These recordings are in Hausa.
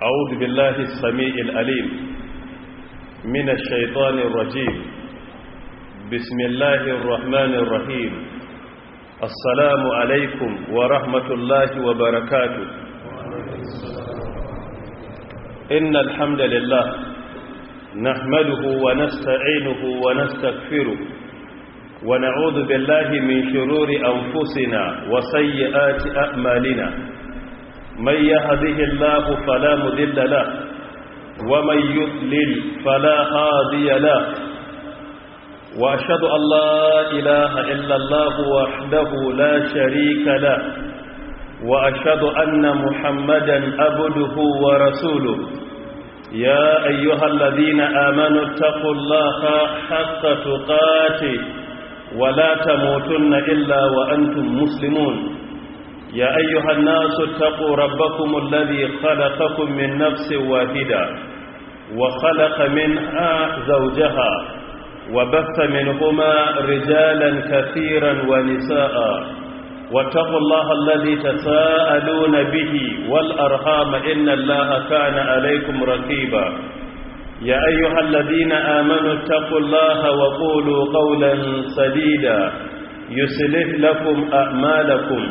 أعوذ بالله السميع الأليم من الشيطان الرجيم بسم الله الرحمن الرحيم السلام عليكم ورحمة الله وبركاته إن الحمد لله نحمده ونستعينه ونستغفره ونعوذ بالله من شرور أنفسنا وسيئات أعمالنا من يهده الله فلا مذل له ومن يضلل فلا هادي له وأشهد أن لا إله إلا الله وحده لا شريك له وأشهد أن محمدا عبده ورسوله يا أيها الذين آمنوا اتقوا الله حق تقاته ولا تموتن إلا وأنتم مسلمون يا أيها الناس اتقوا ربكم الذي خلقكم من نفس واحدة وخلق منها زوجها وبث منهما رجالا كثيرا ونساء واتقوا الله الذي تساءلون به والأرحام إن الله كان عليكم رقيبا يا أيها الذين آمنوا اتقوا الله وقولوا قولا سديدا يسلح لكم أعمالكم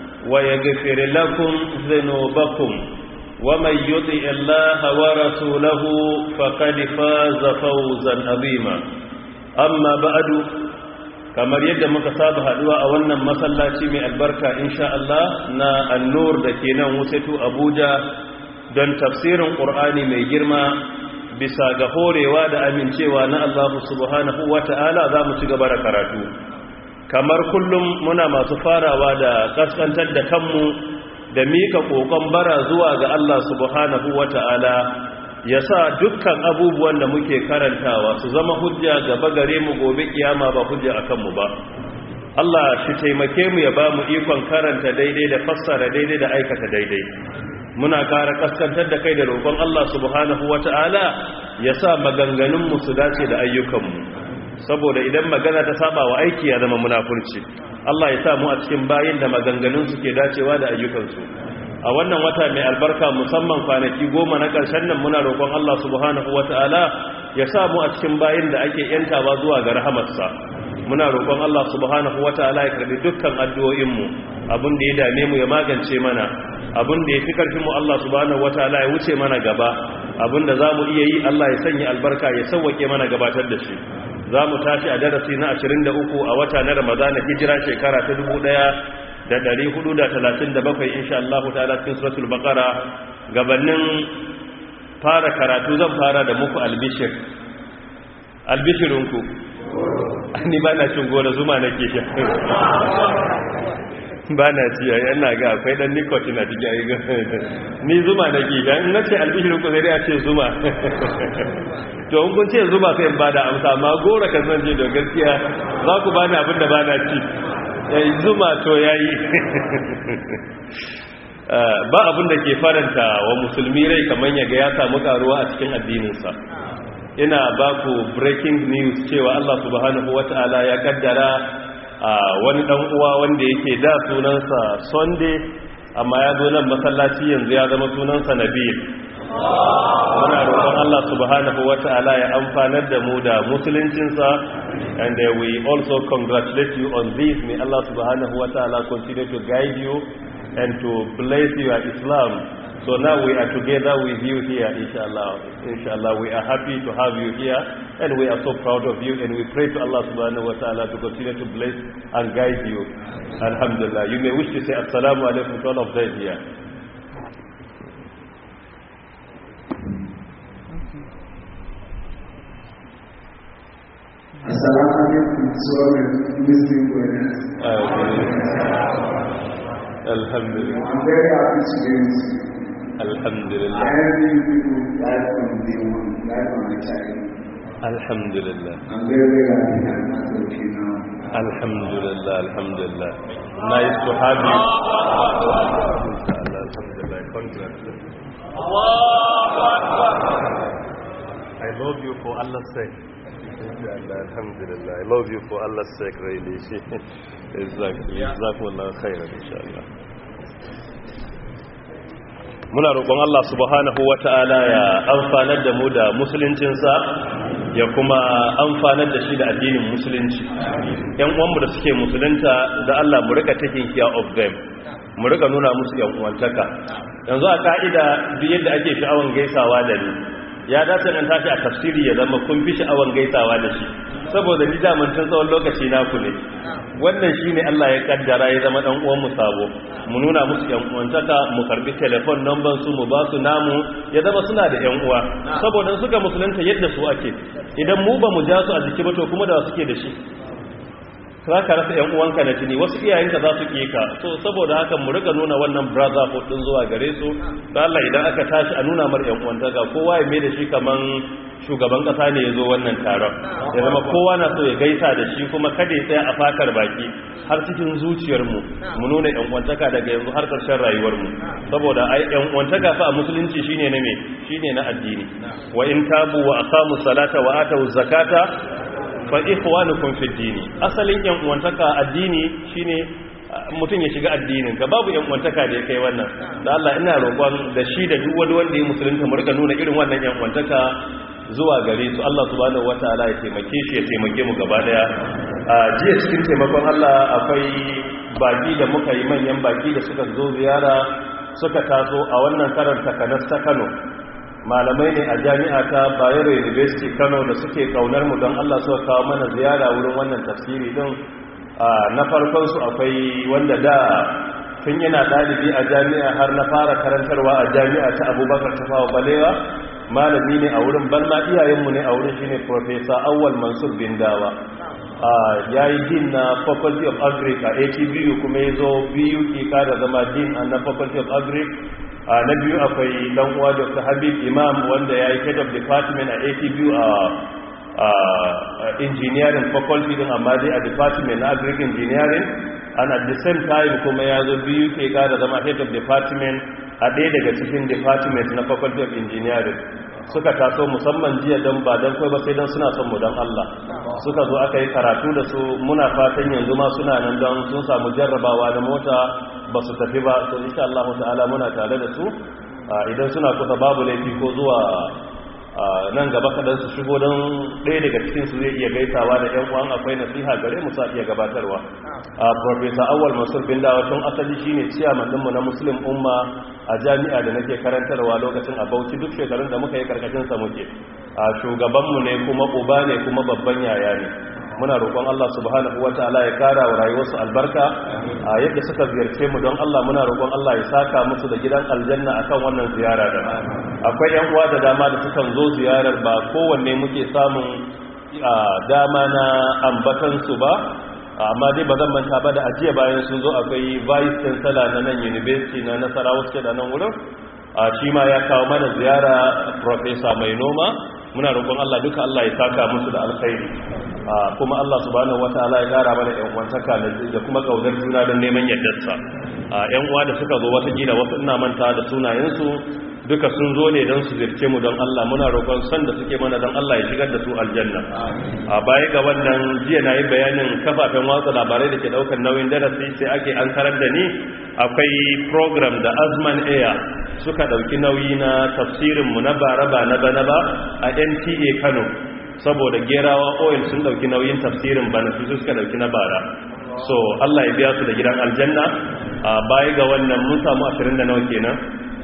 ويغفر لكم ذنوبكم ومن يطع الله ورسوله فقد فاز فوزا عظيما أما بعد kamar yadda muka saba haduwa a wannan masallaci mai albarka insha Allah na annur da ke nan wusatu Abuja don tafsirin Qur'ani mai girma bisa ga horewa da amincewa na Allah subhanahu wata'ala za mu ci gaba da karatu kamar kullum muna masu farawa da kaskantar da kanmu da mika kokon bara zuwa ga Allah subhanahu wata'ala ya sa dukkan abubuwan da muke karantawa su zama hujja gaba gare mu gobe kiyama ba hujja akan mu ba Allah shi taimake mu ya ba mu ikon karanta daidai da fassara daidai da aikata daidai muna ƙara kaskantar da kai da roƙon Allah subhanahu wata'ala ya sa maganganunmu su dace da ayyukanmu saboda idan magana ta saba wa aiki ya zama munafurci Allah ya sa mu a cikin bayin da maganganun su ke dacewa da ayyukansu a wannan wata mai albarka musamman kwanaki goma na ƙarshen nan muna roƙon Allah subhanahu wata'ala ya sa mu a cikin bayin da ake yantawa zuwa ga rahamarsa muna roƙon Allah subhanahu wata'ala ya karbi dukkan addu'o'inmu abin da ya dame mu ya magance mana abin da ya fi karfinmu Allah subhanahu wataala ya wuce mana gaba abin da za mu iya yi Allah ya sanya albarka ya sauwake mana gabatar da shi za mu tashi a darasi na 23 a wata na ramadana hijira shekara ta 1437 insha Allah ta'ala cikin suratul baqara gabanin fara karatu zan fara da muku albishir albishirinku ni ba na cin gona zuma nake sha ba na ci a yana ga akwai dan nicotine a cikin ayyukan ni zuma na ke ga in na ce albishirin ku zai ce zuma to in kun ce zuma sai in bada amsa amma gora kan zan je da gaskiya za ku bani abin da ba na ci yayi zuma to yayi ba abin da ke faranta wa musulmi rai kamar yaga ya samu karuwa a cikin addininsa ina ba ku breaking news cewa Allah subhanahu wata'ala ya kaddara a wani dan uwa wanda yake da sunansa sunday amma ya zo nan masallaci yanzu ya zama sunansa nabil muna roƙon Allah subhanahu wata'ala ya amfanar da mu da musuluncinsa and uh, we also congratulate you on this may Allah subhanahu wata'ala continue to guide you and to bless your Islam so now we are together with you here inshallah inshallah we are happy to have you here and we are so proud of you and we pray to Allah subhanahu wa ta'ala to continue to bless and guide you alhamdulillah you may wish to say assalamu alaikum to all of them here assalamu alaikum sorry muslim brothers alhamdulillah i'm very happy to be with you alhamdulillah Every people right from day one, right from my child. alhamdulillah I'm very, very happy I'm not okay now. alhamdulillah alhamdulillah nice to have you inshallah alhamdulillah congratulations I love you for Allah's sake. Inshallah, Alhamdulillah. I love you for Allah's sake, really. exactly. Jazakumullah khairan, inshallah. muna roƙon Allah subhanahu wata'ala ya amfanar da mu da musuluncinsa ya kuma amfanar da shi da addinin musulunci yan uwanmu da suke musulunta da Allah mu rika taking care of them mu rika nuna musu yan uwantaka yanzu a ka'ida duk yadda ake sha'awan gaisawa da ni ya dace nan tashi a tafsiri ya zama kun fi sha'awan gaisawa da shi saboda ni daman tun tsawon lokaci naku ne wannan shine Allah ya kaddara ya zama dan uwan mu sabo mu nuna musu yan uwantaka mu karbi telefon number su mu ba su namu ya zama suna da yan uwa saboda suka musulunta yadda su ake idan mu ba mu ja su a jiki ba to kuma da suke da shi za ka rasa yan uwanka na jini wasu iyayenka za su ka so saboda haka mu rika nuna wannan brotherhood din zuwa gare su da Allah idan aka tashi a nuna mar yan uwantaka kowa ya mai da shi kaman shugaban kasa ne ya zo wannan taron ya zama kowa na so ya gaisa da shi kuma kada ya tsaya a fatar baki har cikin zuciyarmu mu nuna yan uwantaka daga yanzu har ƙarshen rayuwarmu saboda ai yan uwantaka fa a musulunci shine na me shine na addini wa in tabu wa aqamu salata wa atu zakata fa ikhwanukum fi dini asalin yan uwantaka addini shine mutum ya shiga addinin ka babu yan uwantaka da ya kai wannan da Allah ina roƙon da shi da duk wani wanda ya musulunta mu rika nuna irin wannan yan uwantaka zuwa gare su Allah subhanahu wataala ya taimake shi ya taimake mu gaba daya a jiya cikin taimakon Allah akwai baki da muka yi manyan baki da suka zo ziyara suka taso a wannan karanta kanas ta Kano malamai ne a jami'a ta Bayero University Kano da suke kaunar mu don Allah suka kawo mana ziyara wurin wannan tafsiri din na farkon su akwai wanda da tun yana dalibi a jami'a har na fara karantarwa a jami'a ta Abubakar Tafawa Balewa malami ne a wurin balma iyayenmu ne a wurin shine Professor Awwal Mansur Bindawa ya yi din na Faculty of Agric a ATBU kuma ya zo biyu ke kada zama din a na Faculty of Agric a na biyu akwai dan uwa dr habib imam wanda ya yi head of department a atbu a engineering faculty din amma dai a department na agric engineering and at the same time kuma ya zo biyu ke kada zama head of department a ɗaya daga cikin department na faculty of engineering suka taso musamman jiya don ba don kai ba sai don suna son mu don Allah suka zo aka yi karatu da su muna fatan yanzu ma suna nan don sun samu jarrabawa da mota ba su tafi ba to insha Allah ta'ala muna tare da su idan suna kusa babu laifi ko zuwa nan gaba kadan su shigo don ɗaya daga cikin su zai iya gaisawa da ƴan uwan akwai nasiha gare mu sa iya gabatarwa a professor awwal mansur bin dawa tun asali shine chairman ɗinmu na muslim umma a jami'a da nake karantarwa lokacin a Bauchi duk shekarun da muka yi karkashin sa muke a shugabanmu ne kuma uba ne kuma babban yaya ne muna roƙon Allah subhanahu wataala ya kara wa rayuwarsu albarka a yadda suka ziyarce mu don Allah muna roƙon Allah ya saka musu da gidan aljanna akan wannan ziyara da akwai yan uwa da dama da sukan zo ziyarar ba kowanne muke samun dama na ambatan su ba amma dai ba zan manta ba da ajiya bayan sun zo akwai vice chancellor na nan university na Nasarawa State da nan wurin a shi ma ya kawo mana ziyara professor mai noma muna roƙon Allah duka Allah ya saka musu da alkhairi kuma Allah subhanahu wataala ya gara mana ƴan uwantaka da kuma kaudar juna don neman yardarsa ƴan uwa da suka zo wata gida wasu ina manta da sunayensu duka sun zo ne don su zirce mu don Allah muna roƙon san da suke mana don Allah ya shigar da su aljanna a baya ga wannan jiya na yi bayanin kafafen watsa labarai da ke ɗaukar nauyin darasi sai ake an karar da ni akwai program da azman air suka ɗauki nauyi na tafsirinmu na bara ba na bana ba a nta kano saboda gerawa oil sun ɗauki nauyin tafsirin bana su suka ɗauki na bara so allah ya biya su da gidan aljanna a baya ga wannan mun samu ashirin da nawa kenan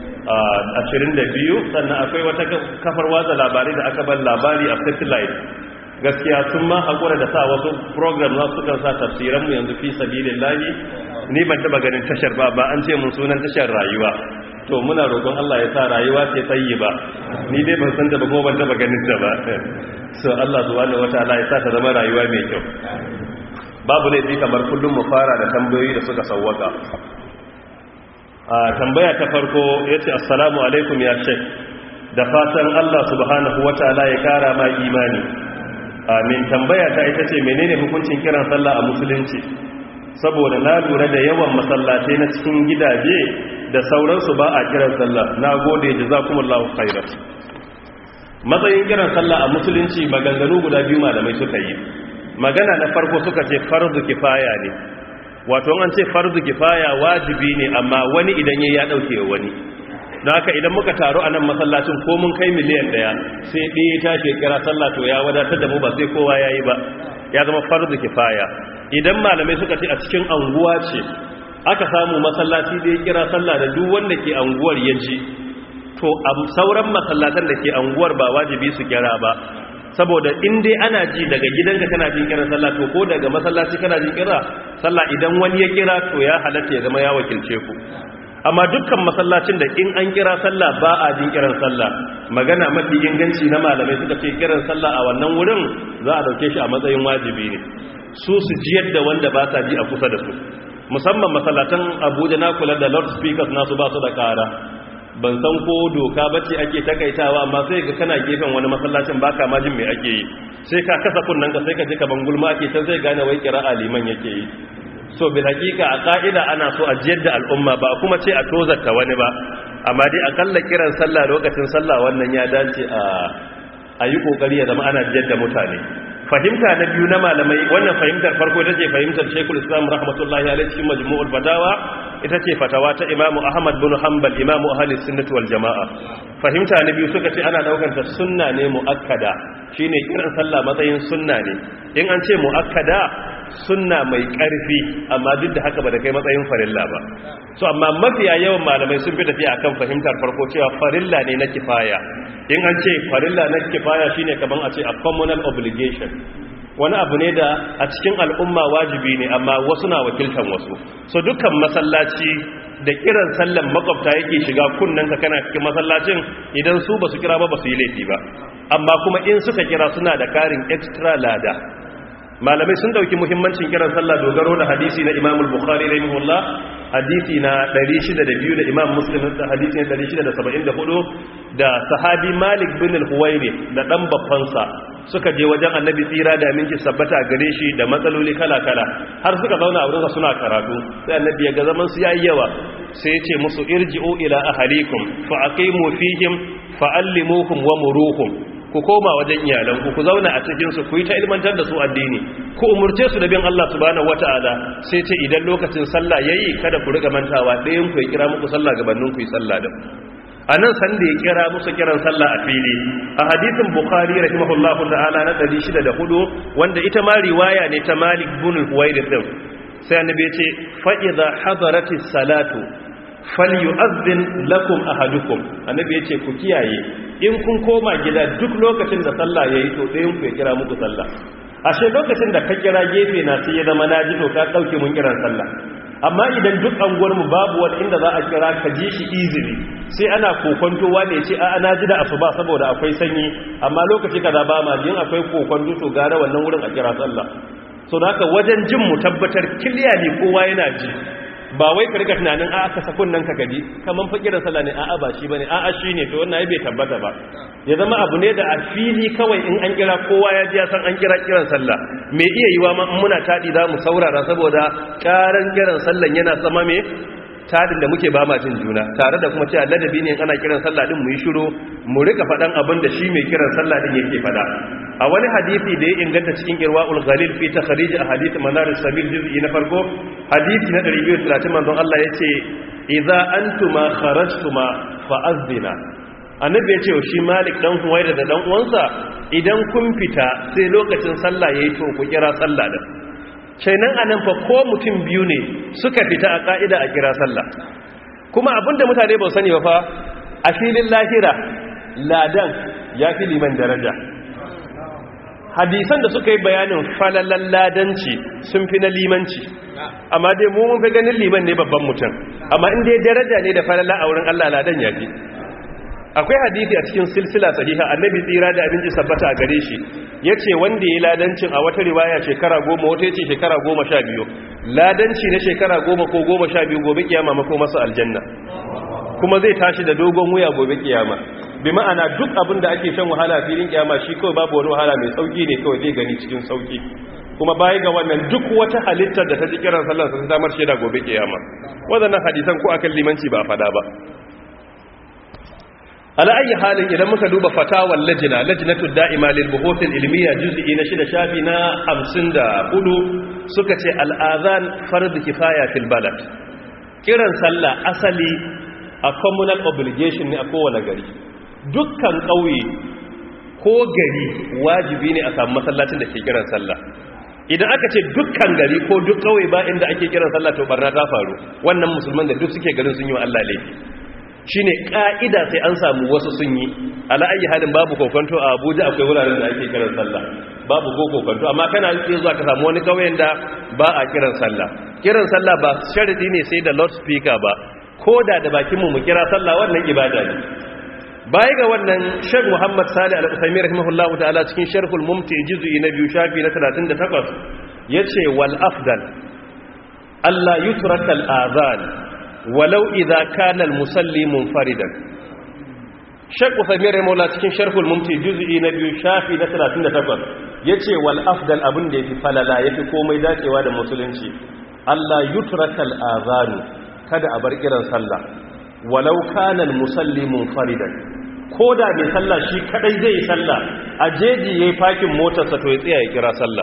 ashirin da biyu sannan akwai wata kafar watsa labarai da aka bar labari a satellite gaskiya sun ma haƙura da sa wasu program za su kan sa tafsiranmu yanzu fi sabilin lahi ni ban taɓa ganin tashar ba ba an ce mun sunan tashar rayuwa to muna roƙon Allah ya sa rayuwa ce tsayi ba ni dai ban san ta ba kuma ban taɓa ganin ta ba so Allah subhanahu wataala ya sa ta zama rayuwa mai kyau babu laifi kamar kullum mu fara da tambayoyi da suka sawwaka a tambaya ta farko yace assalamu alaikum ya shek da fatan Allah subhanahu wataala ya kara ma imani amin tambaya ta ita ce menene hukuncin kiran sallah a musulunci saboda na lura da yawan masallatai na cikin gidaje da sauransu ba a kiran sallah na gode jazakumullahu khairan matsayin kiran sallah a musulunci maganganu guda biyu malamai suka yi magana na farko suka ce farzu kifaya ne wato an ce farzu kifaya wajibi ne amma wani idan yayi ya dauke wani don haka idan muka taru a nan masallacin ko mun kai miliyan daya sai ɗaya ta ke kira sallah to ya wadatar da mu ba sai kowa ya yi ba ya zama farzu kifaya idan malamai suka ce a cikin anguwa ce aka samu masallaci da ya kira sallah da duk wanda ke anguwar ya ji to a sauran masallatan da ke anguwar ba wajibi su kira ba saboda in dai ana ji daga gidanka kana jin kiran sallah to ko daga masallaci kana jin kira sallah idan wani ya kira to ya halatta ya zama ya wakilce ku amma dukkan masallacin da in an kira sallah ba a jin kiran sallah magana mafi inganci na malamai suka ce kiran sallah a wannan wurin za a dauke shi a matsayin wajibi ne su su jiyar da wanda ba sa ji a kusa da su musamman masallatan abuja na kula da loudspeakers nasu ba su da kara ban san ko doka bace ake takaitawa amma sai ga kana gefen wani masallacin baka ma jin me ake yi sai ka kasa kunnan ka sai ka ji kaman gulma ake can sai gane wai kira aliman yake yi so bil hakika a ka'ida ana so a jiyar da al'umma ba kuma ce a tozarta wani ba amma dai akalla kiran sallah lokacin sallah wannan ya dace a a yi kokari ya zama ana jiyar da mutane fahimta na biyu na malamai wannan fahimtar farko ita ce fahimtar shekul islam rahmatullahi alaihi cikin majmu'ul fatawa ita ce fatawa ta imamu ahmad bin hanbal imamu ahli sunnati wal jama'a fahimta na biyu suka ce ana daukar ta sunna ne muakkada shine kiran sallah matsayin sunna ne in an ce muakkada sunna mai karfi amma duk da haka ba da kai matsayin farilla ba so amma mafiya yawan malamai sun fi tafiya akan fahimtar farko cewa farilla ne na kifaya in an ce farilla na kifaya shine kaman a ce a communal obligation wani abu ne da a cikin al'umma wajibi ne amma wasu na wakiltan wasu so dukkan masallaci da kiran sallan makwabta yake shiga kunnen ka kana cikin masallacin idan su ba su kira ba ba su yi laifi ba amma kuma in suka kira suna da karin extra lada malamai sun dauki muhimmancin kiran sallah dogaro da hadisi na Imam al-Bukhari rahimahullah hadisi na 602 da Imam Muslim da hadisi na 674 da sahabi Malik bin al-Huwairi da dan babbansa suka je wajen Annabi tsira da minki sabbata gare shi da matsaloli kala-kala har suka zauna a wurin suna karatu sai Annabi ya ga zaman su yayi yawa sai ya ce musu irji'u ila ahlikum fa aqimu fihim fa'allimuhum wa muruhum ku koma wajen iyalanku ku zauna a cikinsu ku yi ta ilmantar da su addini ku umurce su da bin Allah subhanahu wata'ala sai ce idan lokacin sallah yayi kada ku riga mantawa ɗayan ku ya kira muku sallah gabanin ku yi sallah da a nan san da ya kira musu kiran sallah a fili a hadisin bukhari rahimahullahu ta'ala na 604 wanda ita ma riwaya ne ta malik bin huwairith din sai annabi ya ce fa idza hadaratis salatu falyu'adhdhin lakum ahadukum annabi yace ku kiyaye in kun koma gida duk lokacin da sallah yayi to ɗayan ku ya kira muku sallah ashe lokacin da ka kira gefe na sai ya zama naji to ka dauke mun kiran sallah amma idan duk anguwar mu babu wani inda za a kira ka ji shi easily sai ana kokonto wanda ya ce a na ji da asuba saboda akwai sanyi amma lokaci kaza ba ma jin akwai kokonto to gara wannan wurin a kira sallah so da haka wajen jin mu tabbatar kiliya ne kowa yana ji ba wai ka rika tunanin a aka sakon nan ka gaji kaman fakirar sallah ne a'a ba shi bane a'a shine to wannan ai bai tabbata ba ya zama abu ne da a fili kawai in an kira kowa ya ji ya san an kira kiran sallah me iya yiwa ma muna tadi za mu saurara saboda karan kiran sallan yana sama me tadin da muke ba ma jin juna tare da kuma cewa ladabi ne ana kiran sallah din mu yi shiru mu rika faɗan abin da shi mai kiran sallah din yake faɗa a wani hadisi da ya inganta cikin irwa'ul ghalil fi takhrij ahadith manar sabil juz'i na farko hadisi na 230 manzon Allah yace idza antuma kharajtuma fa'azzina annabi yace shi Malik dan Huwaira da dan uwansa idan kun fita sai lokacin sallah yayi to ku kira sallah din shainan anan fa ko mutum biyu ne suka fita a ka'ida a kira sallah kuma abinda mutane ba sani ba fa a filin lahira ladan ya fi liman daraja hadisan da suka yi bayanin falalan ladanci sun fi na limanci amma dai mu mun fi ganin liman ne babban mutum amma in dai daraja ne da falala a wurin Allah ladan ya fi akwai hadisi a cikin silsila sahiha annabi tsira da abinci sabbata a gare shi yace wanda ya ladancin a wata riwaya shekara goma wata yace shekara goma sha biyu ladanci na shekara goma ko goma sha biyu gobe kiyama mako masa aljanna kuma zai tashi da dogon wuya gobe kiyama bi ma'ana duk abin da ake shan wahala filin kiyama shi kawai babu wani wahala mai sauki ne kawai zai gani cikin sauki kuma baya ga wannan duk wata halittar da ta ji kiran sallar sun samar shaida gobe kiyama wadannan hadisan ko akan limanci ba fada ba ala ayi halin idan muka duba fatawar lajina lajnatud da'ima lil buhuth al ilmiya juz'i na shida shafi na 54 suka ce al azan fard kifaya fil balad kiran sallah asali a communal obligation ne a kowane gari dukkan ƙauye ko gari wajibi ne a samu masallacin da ke kiran sallah idan aka ce dukkan gari ko duk ƙauye ba inda ake kiran sallah to barna ta faru wannan musulman da duk suke garin sun yi wa Allah laifi shine ka'ida sai an samu wasu sun yi ala ayi halin babu kokonto a Abuja akwai wuraren da ake kiran sallah babu ko kokonto amma kana iya zuwa ka samu wani kauyen da ba a kiran sallah kiran sallah ba sharadi ne sai da loudspeaker ba koda da bakin mu mu kira sallah wannan ibada ne baya ga wannan Sheikh Muhammad Salih Al-Uthaymeen rahimahullahu ta'ala cikin Sharhul Mumti juz'i na biyu shafi na 38 yace wal afdal Allah yutraka al-adhan walau idza kana al-musalli munfaridan Sheikh Uthaymeen rahimahullah cikin Sharhul Mumti juz'i na biyu shafi na 38 yace wal afdal abin da yafi falala yafi komai dacewa da musulunci Allah yutraka al-adhan kada a bar kiran sallah walau kana al-musalli munfaridan koda mai sallah shi kadai zai yi sallah a jeji yayi fakin motarsa to ya tsaya ya kira sallah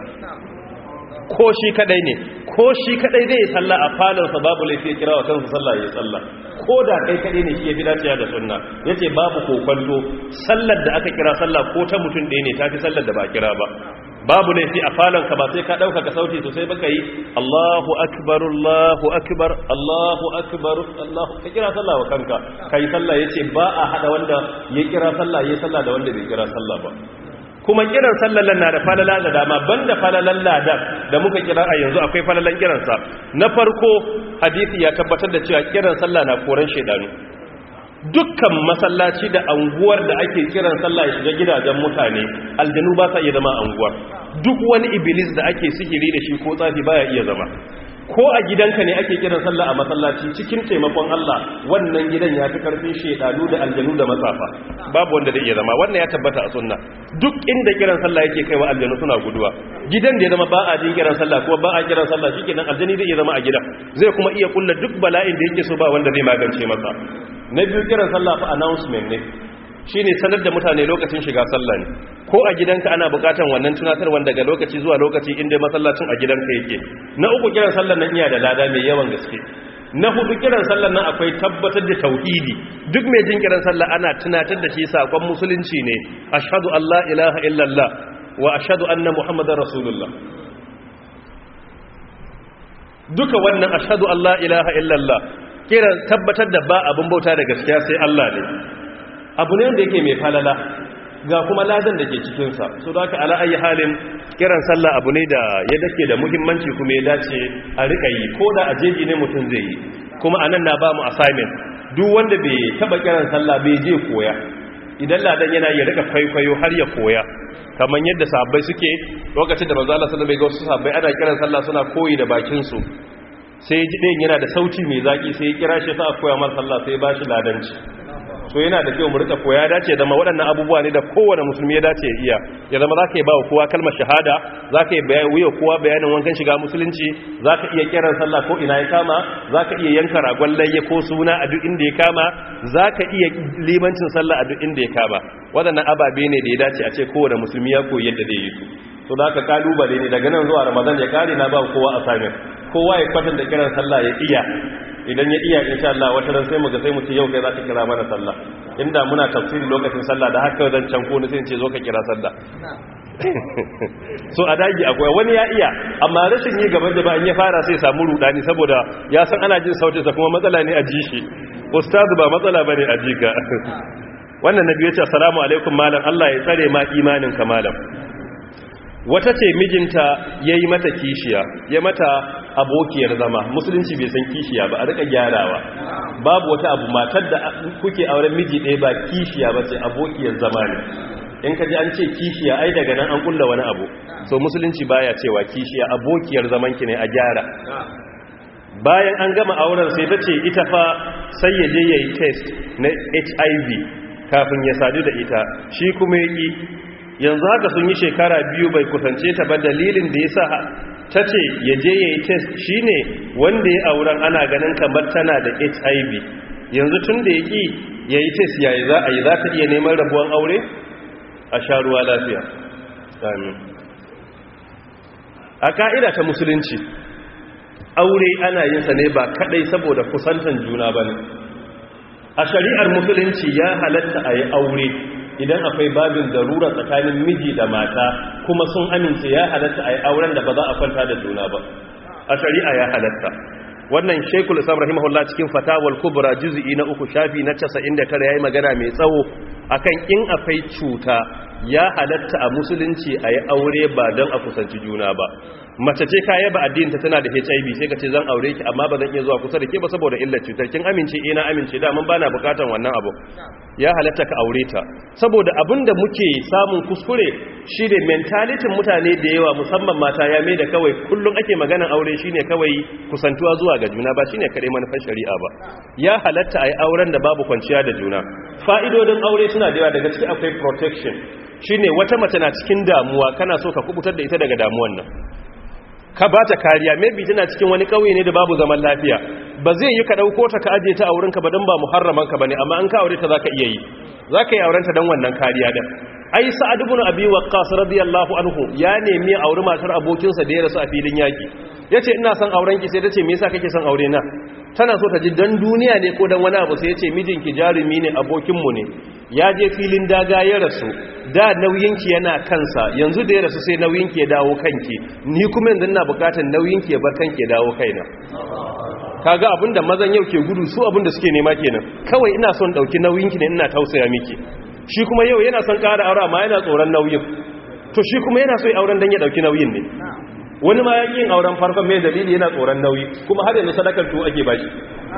ko shi kadai ne ko shi kadai zai yi sallah a falonsa babu laifi ya kira wa kansa sallah ya yi sallah ko da kai kadai ne shi ya fi dacewa da sunna yace babu kokonto sallar da aka kira sallah ko ta mutum ɗaya ne tafi sallar da ba a kira ba babu laifi a falonka ba sai ka ɗauka ka sauti sosai baka yi Allahu akbar Allahu akbar Allahu akbar Allahu ka kira sallah wa kanka kai sallah yace ba a hada wanda ya kira sallah yayi sallah da wanda bai kira sallah ba kuma kiran sallallan na da falala da dama banda falalan ladan da muka kira a yanzu akwai falalan kiransa na farko hadisi ya tabbatar da cewa kiran sallah na koran shedanu dukkan masallaci da anguwar da ake kiran sallah ya shiga gidajen mutane aljanu ba sa iya zama anguwar duk wani iblis da ake sihiri da shi ko tsafi baya iya zama ko a gidanka ne ake kiran sallah a masallaci cikin taimakon Allah wannan gidan ya fi karfin shedanu da aljanu da matsafa babu wanda da iya zama wannan ya tabbata a sunna duk inda kiran sallah yake kaiwa aljanu suna guduwa gidan da ya zama ba a jin kiran sallah kuma ba a kiran sallah shikenan aljani zai iya zama a gidan zai kuma iya kulla duk bala'in da yake so ba wanda zai magance masa na biyu kiran sallah fa announcement ne shine sanar da mutane lokacin shiga sallah ne ko a gidanka ana bukatan wannan tunatarwa daga lokaci zuwa lokaci inda masallacin a gidanka yake na uku kiran sallar nan iya da lada mai yawan gaske na hudu kiran sallar nan akwai tabbatar da tauhidi duk mai jin kiran sallah ana tunatar da shi sakon musulunci ne ashhadu an la ilaha illallah wa ashhadu anna muhammadar rasulullah duka wannan ashhadu an la ilaha illallah kiran tabbatar da ba abin bauta da gaskiya sai Allah ne abu ne wanda yake mai falala ga kuma ladan da ke cikinsa so da aka ala'ayi halin kiran sallah abu ne da ya dake da muhimmanci kuma ya dace a rika yi ko da a jeji ne mutum zai yi kuma anan na ba mu assignment duk wanda bai taba kiran sallah bai je koya idan ladan yana ya rika kwaikwayo har ya koya kamar yadda sahabbai suke lokacin da manzo Allah sallallahu alaihi wasallam sahabbai ana kiran sallah suna koyi da bakin su sai ji ɗayan yana da sauti mai zaki sai ya kira shi sa koya mar sallah sai ba shi ladanci so yana da kyau mu rika koya dace zama waɗannan abubuwa ne da kowane musulmi ya dace ya iya ya zama zaka yi ba kowa kalmar shahada zaka yi bayan wuya kowa bayanin wankan shiga musulunci zaka iya kiran sallah ko ina ya kama zaka iya yanka ragon layya ko suna a duk inda ya kama zaka iya limancin sallah a duk inda ya kama waɗannan ababe ne da ya dace a ce kowane musulmi ya koyi yadda zai yi su so da ka kalubale ne daga nan zuwa ramadan ya kare na ba kowa assignment kowa ya kwatanta kiran sallah ya iya idan ya iya insha Allah wata ran sai mu ga sai mu ce yau kai za ka kira mana sallah inda muna tafsiri lokacin sallah da haka zan can ko ni sai ce zo ka kira sallah so a dagi akwai wani ya iya amma rashin yi gaban da ba in ya fara sai samu rudani saboda ya san ana jin sautin sa kuma matsala ne a ji shi ustazu ba matsala bane a ji ka wannan nabi ya ce assalamu alaikum malam Allah ya tsare ma imanin ka malam wata ce mijinta ya yi mata kishiya ya mata abokiyar zama musulunci bai san kishiya ba a rika gyarawa babu wata abu matar da kuke auren miji ɗaya ba kishiya ba ce abokiyar zama ne in ka ji an ce kishiya ai daga nan an kulla wani abu so musulunci baya cewa kishiya abokiyar zaman ki ne a gyara bayan an gama auren sai ta ce ita fa sai ya je ya yi test na hiv kafin ya sadu da ita shi kuma ya ƙi yanzu haka sun yi shekara biyu bai kusance ta ba dalilin da ya sa ta ce ya je ya yi test shi ne wanda ya auren ana ganin kamar tana da hiv yanzu tun da ya ƙi ya yi test yayi za a yi za ta iya neman rabuwan aure a sha ruwa lafiya amin a ka'ida ta musulunci aure ana yin sa ne ba kadai saboda kusantan juna ba ne a shari'ar musulunci ya halatta a yi aure idan akwai babin darura tsakanin miji da mata kuma sun amince ya halatta a yi auren da ba za a kwanta da juna ba a shari'a ya halatta wannan shekul islam rahimahullah cikin fatawal kubra juz'i na uku shafi na 99 yayi magana mai tsawo akan in akwai cuta ya halatta a musulunci a yi aure ba don a kusanci juna ba mace ce ka yaba addininta tana da HIV sai ka ce zan aure ki amma ba zan iya zuwa kusa da ke ba saboda illar cutar kin amince ina amince da mun bana bukatan wannan abu ya halatta ka aure ta saboda abinda muke samun kuskure shine mentalitin mutane da yawa musamman mata ya mai da kawai kullum ake maganan aure shine kawai kusantuwa zuwa ga juna ba shine kare manufar shari'a ba ya halatta ai auren da babu kwanciya da juna fa'idodin aure suna da yawa daga ciki akwai protection shine wata mace na cikin damuwa kana so ka kubutar da ita daga damuwan nan ka ba ta kariya maybe tana cikin wani kauye ne da babu zaman lafiya ba zai yi ka dauko ta ka aje ta a wurinka ba don ba muharraman ka bane amma an ka aure ta zaka iya yi zaka yi auren ta dan wannan kariya din ai sa'ad ibn abi waqqas radiyallahu anhu ya nemi aure matar abokin sa da ya rasu a filin yaki yace ina son auren ki sai tace me yasa kake son aure na tana so ta ji dan duniya ne ko dan wani abu sai yace mijinki jarumi ne abokin mu ne ya je filin daga ya rasu da nauyinki yana kansa yanzu da ya rasu sai nauyinki ya dawo kanki ni kuma yanzu ina bukatar nauyinki ya bar kanki ya dawo kaina kaga abinda mazan yau ke gudu su abinda suke nema kenan kawai ina son dauki nauyinki ne ina tausaya miki shi kuma yau yana son ƙara aure amma yana tsoron nauyin to shi kuma yana so ya auren dan ya dauki nauyin ne wani ma yaki yin auren farkon mai dalili yana tsoron nauyi kuma har yanzu sadakar to ake bashi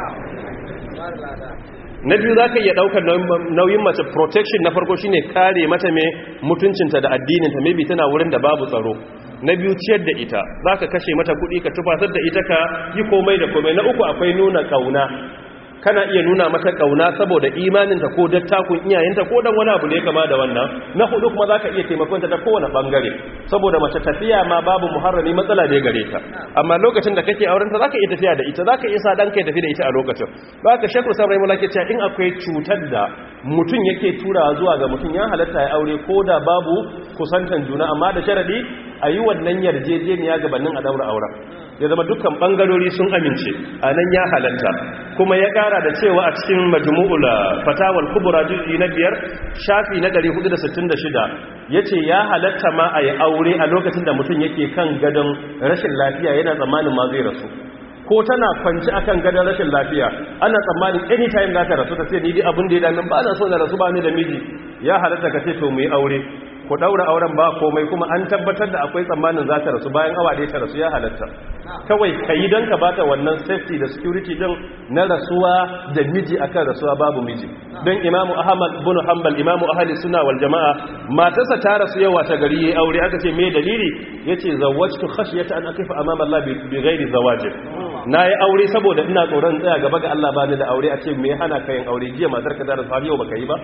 na biyu za ka iya ɗaukar nauyin mace protection na farko shine kare mata mai mutuncinta da addininta maybe tana wurin da babu tsaro na biyu ciyar da ita za ka kashe mata kuɗi ka tufatar da ita ka yi komai da komai na uku akwai nuna ƙauna kana iya nuna mata kauna saboda imaninta ko dattakun iyayenta ko dan wani abu ne kama da wannan na hudu kuma zaka iya taimakonta ta kowane bangare saboda mace tafiya ma babu muharrami matsala ne gare ta amma lokacin da kake auren ta zaka iya tafiya da ita zaka iya sa dan kai tafi da ita a lokacin zaka shakku san rai mulaki cewa in akwai cutar da mutum yake tura zuwa ga mutum ya halatta ya aure ko da babu kusantan juna amma da sharadi a yi wannan yarjejeniya gabanin a daura auren ya zama dukkan bangarori sun amince a nan ya halatta kuma ya kara da cewa a cikin majmu'ul fatawal kubra juz'i na biyar shafi na 466 yace ya halatta ma a yi aure a lokacin da mutum yake kan gadon rashin lafiya yana tsammanin ma zai rasu ko tana kwanci akan gadon rashin lafiya ana tsammanin anytime za ta rasu ta ce ni dai abin da ya damin ba na so na rasu ba ni da miji ya halatta ka ce to mu yi aure ku daura auren ba komai kuma an tabbatar da akwai tsammanin za ta rasu bayan awa ɗaya ta rasu ya halatta kawai ka yi don ka bata wannan safety da security din na rasuwa da miji akan rasuwa babu miji don imamu ahmad bin hanbal imamu ahli suna wal jama'a matarsa ta rasu yawa ta gari yayi aure aka ce me dalili yace zawwajtu khashyata an aqifa amama Allah bi ghairi zawajin nayi aure saboda ina tsoron tsaya gaba ga Allah bani da aure a ce me hana ka yin aure jiya matarka ta rasu har yau baka yi ba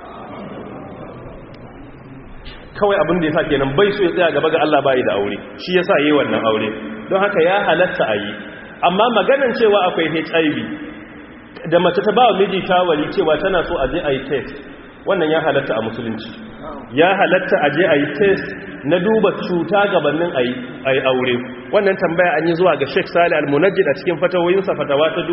kawai abin da ya sa kenan bai so ya tsaya gaba ga Allah bai da aure shi yasa yayi wannan aure don haka ya halatta a yi amma maganan cewa akwai HIV da mace ta ba wa miji shawari cewa tana so a je a yi test wannan ya halatta a musulunci ya halatta a je a yi test na duba cuta gabanin a yi aure wannan tambaya an yi zuwa ga Sheikh Salih Al-Munajjid a cikin fatawoyinsa fatawa ta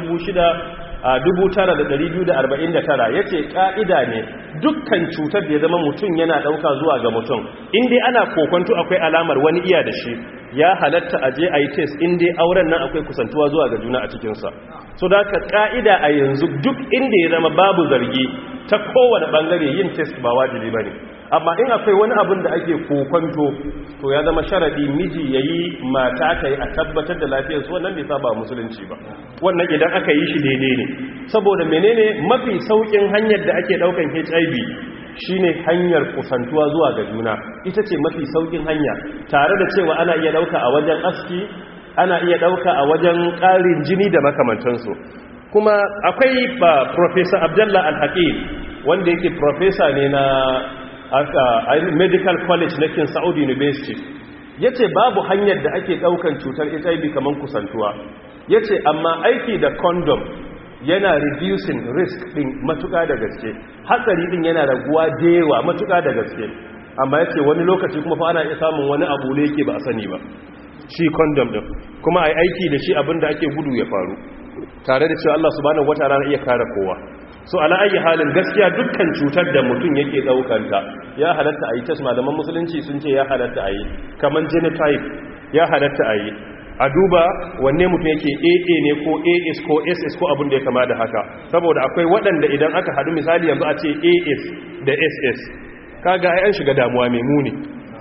6249 yace ka'ida ne dukkan cutar da ya zama mutum yana dauka zuwa ga mutum in dai ana kokonto akwai alamar wani iya da shi ya halatta a je a yi test in dai auren nan akwai kusantuwa zuwa ga juna a cikinsa so da ka ka'ida a yanzu duk inda ya zama babu zargi ta kowane bangare yin test ba wajibi ba ne amma in akwai wani abin da ake kokonto to ya zama sharadi miji ya yi mata ta yi a tabbatar da lafiyarsu wannan bai saba musulunci ba wannan idan aka yi shi daidai ne saboda menene mafi saukin hanyar da ake daukan hiv shine hanyar kusantuwa zuwa ga juna ita ce mafi saukin hanya tare da cewa ana iya dauka a wajen aski ana iya dauka a wajen ƙarin jini da makamantansu kuma akwai ba professor abdullah al-hakim wanda yake professor ne na medical college na kin saudi university yace babu hanyar da ake daukan cutar hiv kamar kusantuwa yace amma aiki da condom yana reducing risk din matuka da gaske hatsari din yana raguwa dewa matuka da gaske amma yace wani lokaci kuma fa ana iya samun wani abu ne yake ba a sani ba shi condom din kuma ai aiki da shi abinda ake gudu ya faru tare da cewa Allah subhanahu wataala na iya kare kowa so ala ayi halin gaskiya dukkan cutar da mutum yake daukanta ya halatta a yi test malaman musulunci sun ce ya halatta a yi kamar genotype ya halatta a yi a duba wanne mutum yake aa ne ko as ko ss ko abin da ya kama da haka saboda akwai waɗanda idan aka haɗu misali yanzu a ce as da ss kaga ai an shiga damuwa mai muni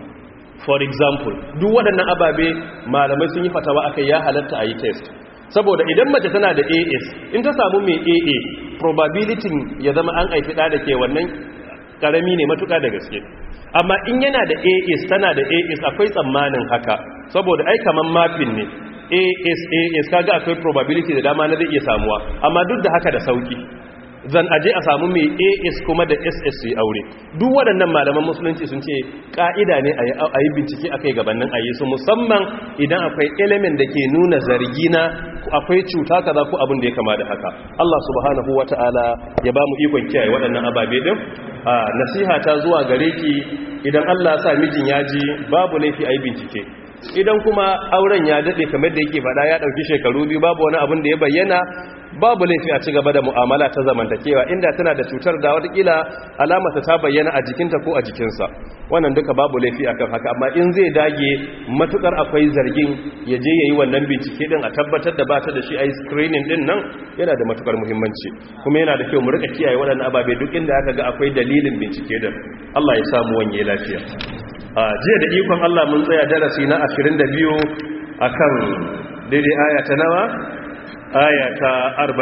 for example duk waɗannan ababe malamai sun yi fatawa aka ya halatta a yi test saboda idan mace tana da as in ta samu mai aa probability ya zama an aifi ɗa da ke wannan ƙarami ne matuƙa da gaske amma in yana da as tana da as akwai tsammanin haka saboda ai kaman mafin ne as as kaga akwai probability da dama na zai iya samuwa amma duk da haka da sauki zan aje a samu mai as kuma da ss su yi aure duk waɗannan malaman musulunci sun ce ƙa'ida ne a yi bincike a kai gabanin a yi su musamman idan akwai element da ke nuna zargi na akwai cuta kaza ko abin da ya kama da haka Allah subhanahu wata'ala ya ba mu ikon kiyaye waɗannan ababe din a nasiha ta zuwa gare ki idan Allah sa mijin ya ji babu laifi a yi bincike idan kuma auren ya daɗe kamar da yake faɗa ya ɗauki shekaru biyu babu wani abin da ya bayyana babu laifi a ci gaba da mu'amala ta zamantakewa inda tana da cutar da watakila alamata ta bayyana a jikinta ko a jikinsa wannan duka babu laifi akan haka amma in zai dage matukar akwai zargin ya je yayi wannan bincike din a tabbatar da bata da shi ai screening din nan yana da matukar muhimmanci kuma yana da kyau mu rika kiyaye waɗannan ababe duk inda aka ga akwai dalilin bincike din Allah ya samu wanye lafiya a jiya da ikon Allah mun tsaya darasi na 22 akan daidai aya ta nawa aya ta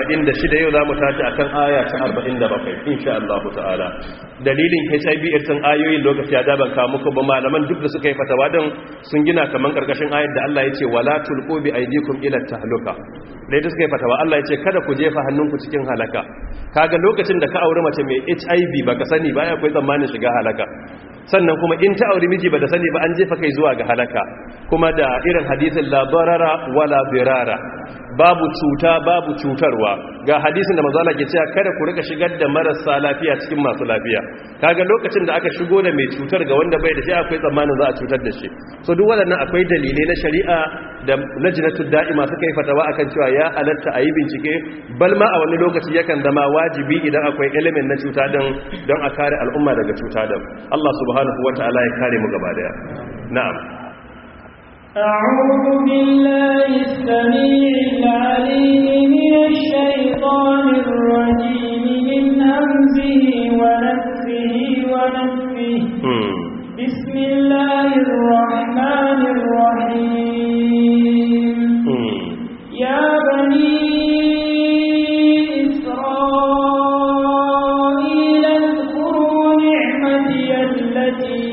46 yau za mu tashi akan aya ta 47 insha Allah ta'ala dalilin HIV irin ayoyin lokaci ya daban ka muku ba malaman duk da suka yi fatawa din sun gina kaman karkashin ayar da Allah ya ce wala tulqu bi aydikum ila tahluka dai da suka yi fatawa Allah ya ce kada ku jefa hannunku cikin halaka kaga lokacin da ka aure mace mai HIV baka sani ba akwai tsammanin shiga halaka sannan kuma in ta auri miji ba da sani ba an jefa kai zuwa ga halaka kuma da irin hadisin la barara wala birara babu cuta babu cutarwa ga hadisin da manzo Allah ke cewa kada ku rika shigar da marasa lafiya cikin masu lafiya kaga lokacin da aka shigo da mai cutar ga wanda bai da shi akwai tsammanin za a cutar da shi so duk waɗannan akwai dalilai na shari'a da lajnatu da'ima suka yi fatawa akan cewa ya halatta a yi bincike bal ma a wani lokaci yakan zama wajibi idan akwai element na cuta don don a kare al'umma daga cuta don Allah subhanahu wata'ala ya kare mu gaba daya na'am أعوذ بالله السميع العليم من الشيطان الرجيم من همزه ونفسه ونفسه بسم الله الرحمن الرحيم يا بني إسرائيل اذكروا نعمتي التي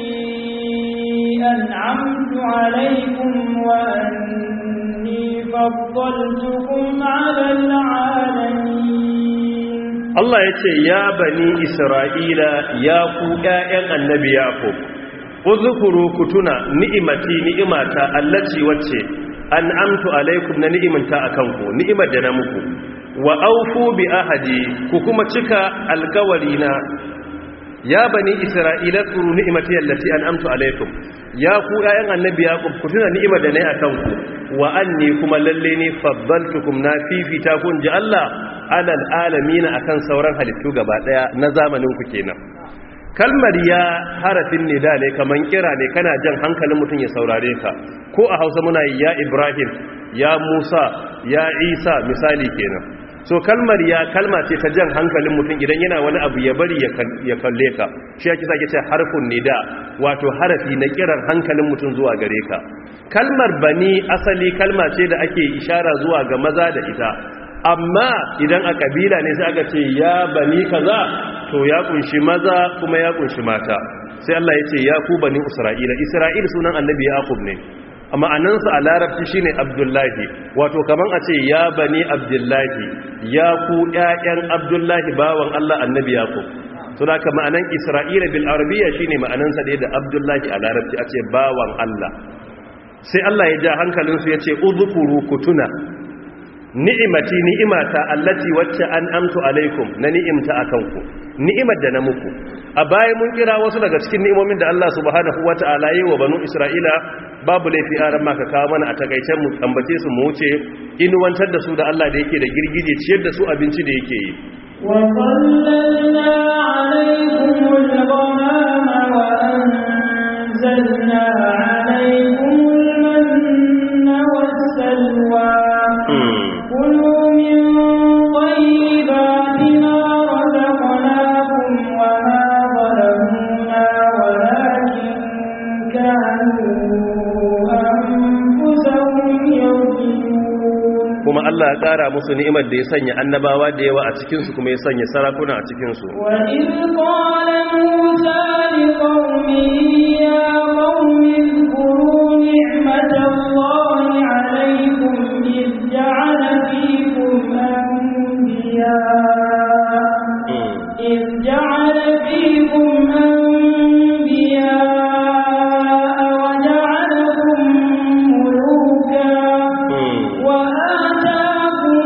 أنعمت عليكم وأني فضلتكم على العالمين Allah ya ce ya bani Isra'ila ya ku ‘ya'yan annabi Yaƙub, uzukuru ku tuna ni'imati ni'imata allaci wacce an amtu alaikum na ni'imanta a kanku, ni'imar da na muku, wa aufu bi ahadi ku kuma cika alkawari na ya bani Isra'ila tsuru ni'imati allati an amtu alaikum, ya ku ‘ya'yan annabi Yaƙub ku tuna ni'imar da na yi a kanku, wa an ne kuma lalle ne fabbaltukum na fifita kun ji Allah alal alamina akan sauran halittu gaba daya na zamanin ku kenan kalmar ya harafin nida ne kaman kira ne kana jan hankalin mutum ya saurare ka ko a Hausa muna yi ya Ibrahim ya Musa ya Isa misali kenan so kalmar ya kalma ce ta jan hankalin mutum idan yana wani abu ya bari ya kalle ka shi yake sake ce harfun nida wato harafi na kiran hankalin mutum zuwa gare ka kalmar bani asali kalma ce da ake ishara zuwa ga maza da ita amma idan a kabila ne sai aka ce ya bani kaza to ya kunshi maza kuma ya kunshi mata sai Allah ya ce ya ku bani isra'ila isra'il sunan annabi yaqub ne amma anansa a larabci shine abdullahi wato kaman a ce ya bani abdullahi ya ku ƴaƴan abdullahi bawan Allah annabi yaqub to da ka ma'anan isra'ila bil arabiyya shine ma'anansa da da abdullahi a larabci a ce bawan Allah sai Allah ya ja hankalinsu ya ce udhkuru kutuna ni'imati ni'imata allati wacce an amtu alaikum na ni'imta akan ku ni'imar da na muku a baya mun kira wasu daga cikin ni'imomin da Allah subhanahu wata'ala yi wa banu Isra'ila babu laifi aran maka kawo mana a takaicen mu ambace su mu wuce inuwantar da su da Allah da yake da girgije ciyar da su abinci da yake yi وظللنا عليكم الغمام وأنزلنا عليكم المن والسلوى كلوا من طيبات ما رزقناكم وما ظلمونا ولكن كانوا أنفسهم يظلمون kuma Allah ya ƙara musu ni'imar da ya sanya annabawa da yawa a cikinsu kuma ya sanya sarakuna a cikinsu وإذ قال موسى لقومه يا قوم اذكروا نعمة الله عليكم إذ جعل فيكم أنبياء إذ جعل فيكم أنبياء وجعلكم ملوكا وآتاكم